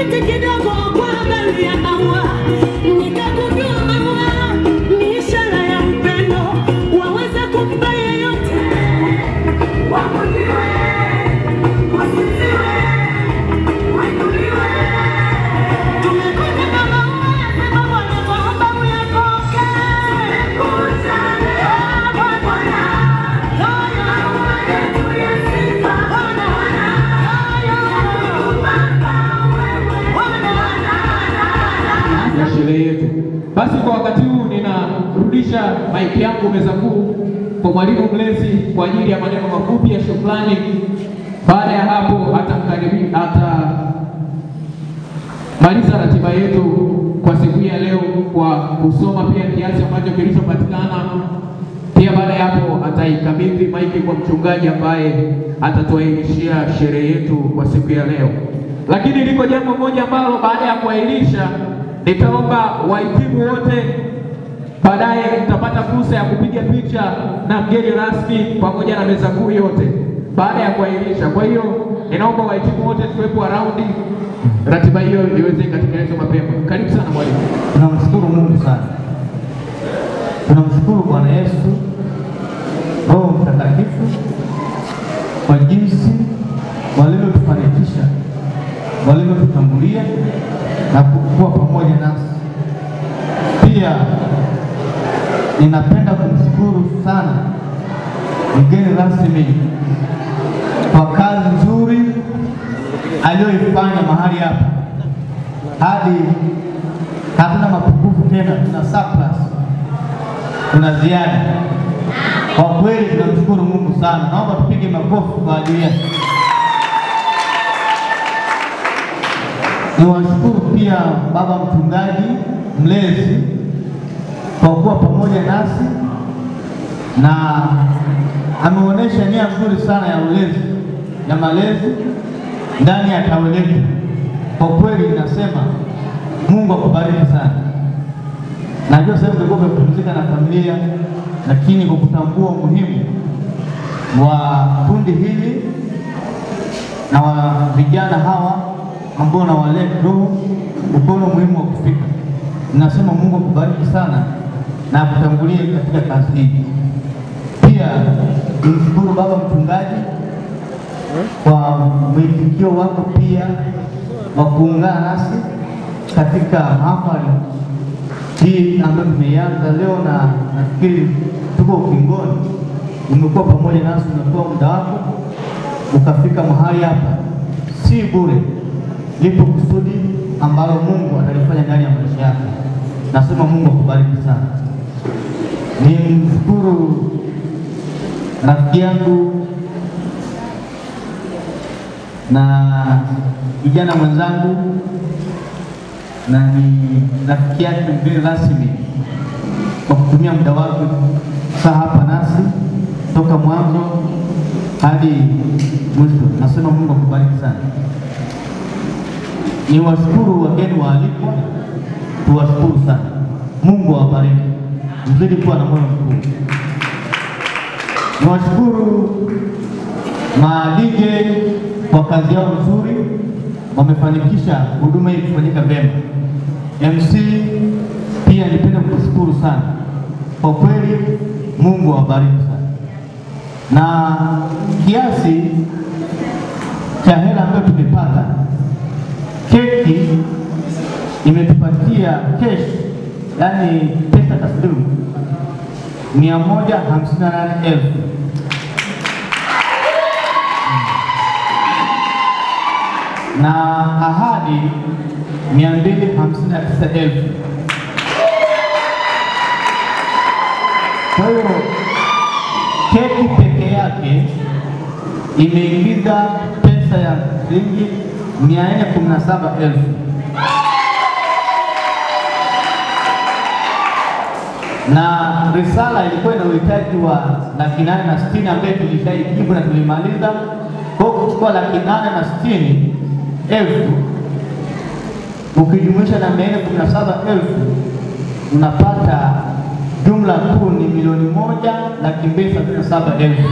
I: Nilipita kidogo kwa habari ya maua, nikagundua maua ni ishara ya upendo, waweza kumpa yeyote. Waabudiwe, wasifiwe, wainuliwe. Tumekuja na maua, sema Bwana, twaomba uyapokee. Tumekuja na Bwana, haya maua yetu ya sifa. Bwana, haya
P: ya sherehe yetu. Basi kwa wakati huu ninarudisha maiki yangu meza kuu kwa mwalimu mlezi kwa ajili ya maneno mafupi ya shukrani. Baada ya hapo atamkaribi atamaliza ratiba yetu kwa siku hii ya leo kwa kusoma pia kiasi ambacho kilichopatikana. Pia baada ya hapo ataikabidhi maiki kwa mchungaji ambaye atatuairishia sherehe yetu kwa siku ya leo. Lakini liko jambo moja ambalo baada ya kuahirisha nitaomba wahitimu wote baadaye mtapata fursa ya kupiga picha na mgeni rasmi pamoja na meza kuu yote baada ya kuahirisha. Kwa hiyo ninaomba wahitimu wote tuwepo araundi, ratiba hiyo iweze ikatekelezwa mapema. Karibu sana mwalimu.
B: Tunamshukuru Mungu sana, tunamshukuru Bwana Yesu, Roho Mtakatifu kwa jinsi walivyotufanikisha, walivyotutangulia na kuwa pamoja nasi. Pia ninapenda kumshukuru sana mgeni rasmi kwa kazi nzuri aliyoifanya mahali hapa hadi hatuna mapungufu tena, tuna surplus, tuna ziada. Kwa kweli tunamshukuru Mungu sana. Naomba tupige makofi kwa ajili yake. Niwashukuru pia baba mchungaji mlezi kwa kuwa pamoja nasi na ameonyesha nia nzuri sana ya ulezi ya malezi ndani ya tawi letu. Kwa kweli nasema Mungu akubariki sana. Najua sasa utakuwa umepumzika na familia, lakini kwa kutambua umuhimu wa kundi hili na wa vijana hawa ambao na wale roho ukono muhimu wa kufika, nasema Mungu akubariki sana na akutangulie katika kazi hii. Pia nimshukuru baba mchungaji kwa mwitikio wako pia wa kuungana nasi katika mahafali hii ambayo tumeianza leo, na nafikiri tuko ukingoni. Umekuwa pamoja nasi, umekuwa muda wako ukafika mahali hapa, si bure. Lipo kusudi ambalo Mungu atalifanya ndani ya maisha yako. Nasema Mungu akubariki sana. Ni mshukuru rafiki yangu na kijana mwenzangu na ni rafiki yake mgeni rasmi kwa kutumia muda wake saa hapa nasi toka mwanzo hadi mwisho. Nasema Mungu akubariki sana. Ni washukuru wageni waalikwa, tuwashukuru sana. Mungu awabariki, mzidi kuwa na moyo mkuu. Niwashukuru maadije kwa kazi yao nzuri, wamefanikisha huduma hii kufanyika vyema. MC pia nipende kukushukuru sana kwa kweli, Mungu awabariki sana. Na kiasi cha hela ambayo tumepata, keki imetupatia cash, yani pesa taslimu mia moja hamsini na nane elfu na ahadi mia mbili hamsini na tisa elfu. Kwa hiyo keki peke yake imeingiza pesa ya shilingi mia nne kumi na saba elfu. na risala ilikuwa ina uhitaji wa laki nane na sitini ambaye tulishaijibu na tulimaliza. Kwa hiyo kuchukua laki nane na sitini elfu ukijumuisha na mia nne kumi na saba elfu unapata jumla kuu ni milioni moja laki mbili sabini na saba elfu.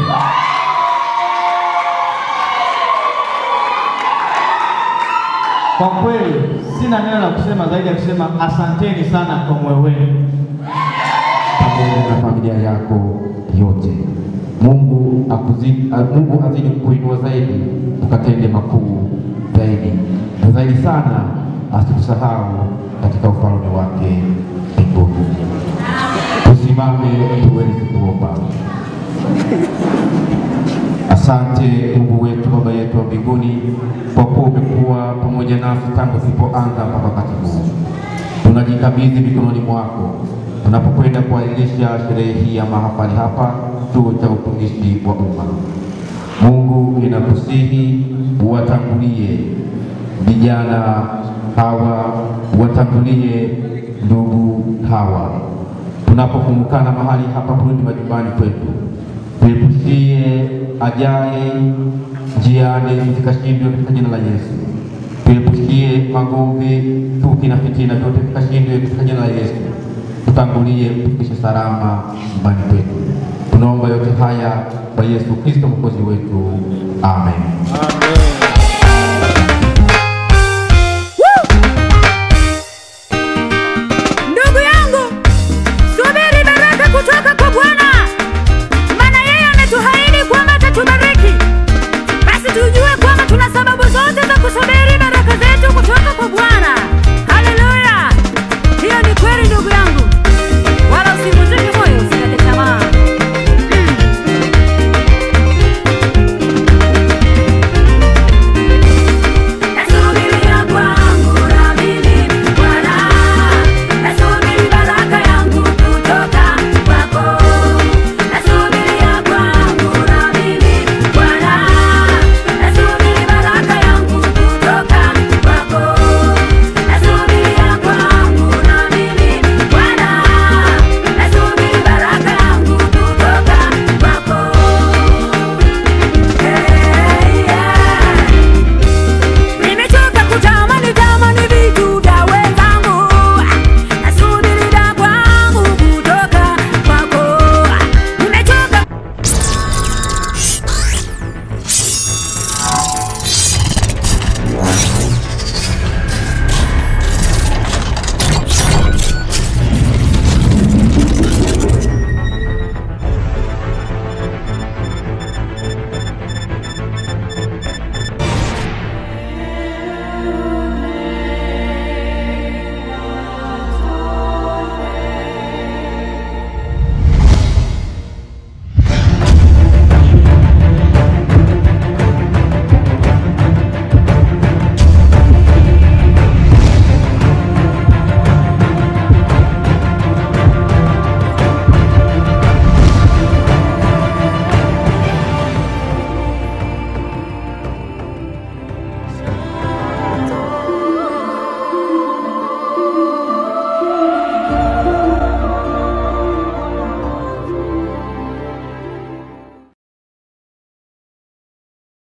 B: Kwa kweli sina neno la kusema zaidi ya kusema asanteni sana kwa moyo wenu.
S: pamoja na familia yako yote. Mungu akuzidi, Mungu azidi kukuinua zaidi, ukatende makuu zaidi na zaidi sana, asikusahau katika ufalme wake mbinguni. Tusimame tuweze kuomba. Asante Mungu wetu, Baba yetu wa mbinguni, kwa kuwa umekuwa pamoja nasi tangu tulipoanza mpaka wakati huu. Tunajikabidhi mikononi mwako tunapokwenda kuadhimisha sherehe hii ya mahafali hapa chuo cha utumishi wa umma. Mungu, ninakusihi uwatangulie vijana hawa, uwatangulie ndugu hawa tunapofumukana mahali hapa kurudi majumbani kwetu, tuepushie ajaye njiani zikashindwe katika jina la Yesu. Tuepushie magomvi, chuki na fitina, vyote vikashindwe katika jina la Yesu. Tutangulie kufikisha salama nyumbani kwetu. Tunaomba yote haya kwa Yesu Kristo mwokozi wetu, amen.
O: Amen.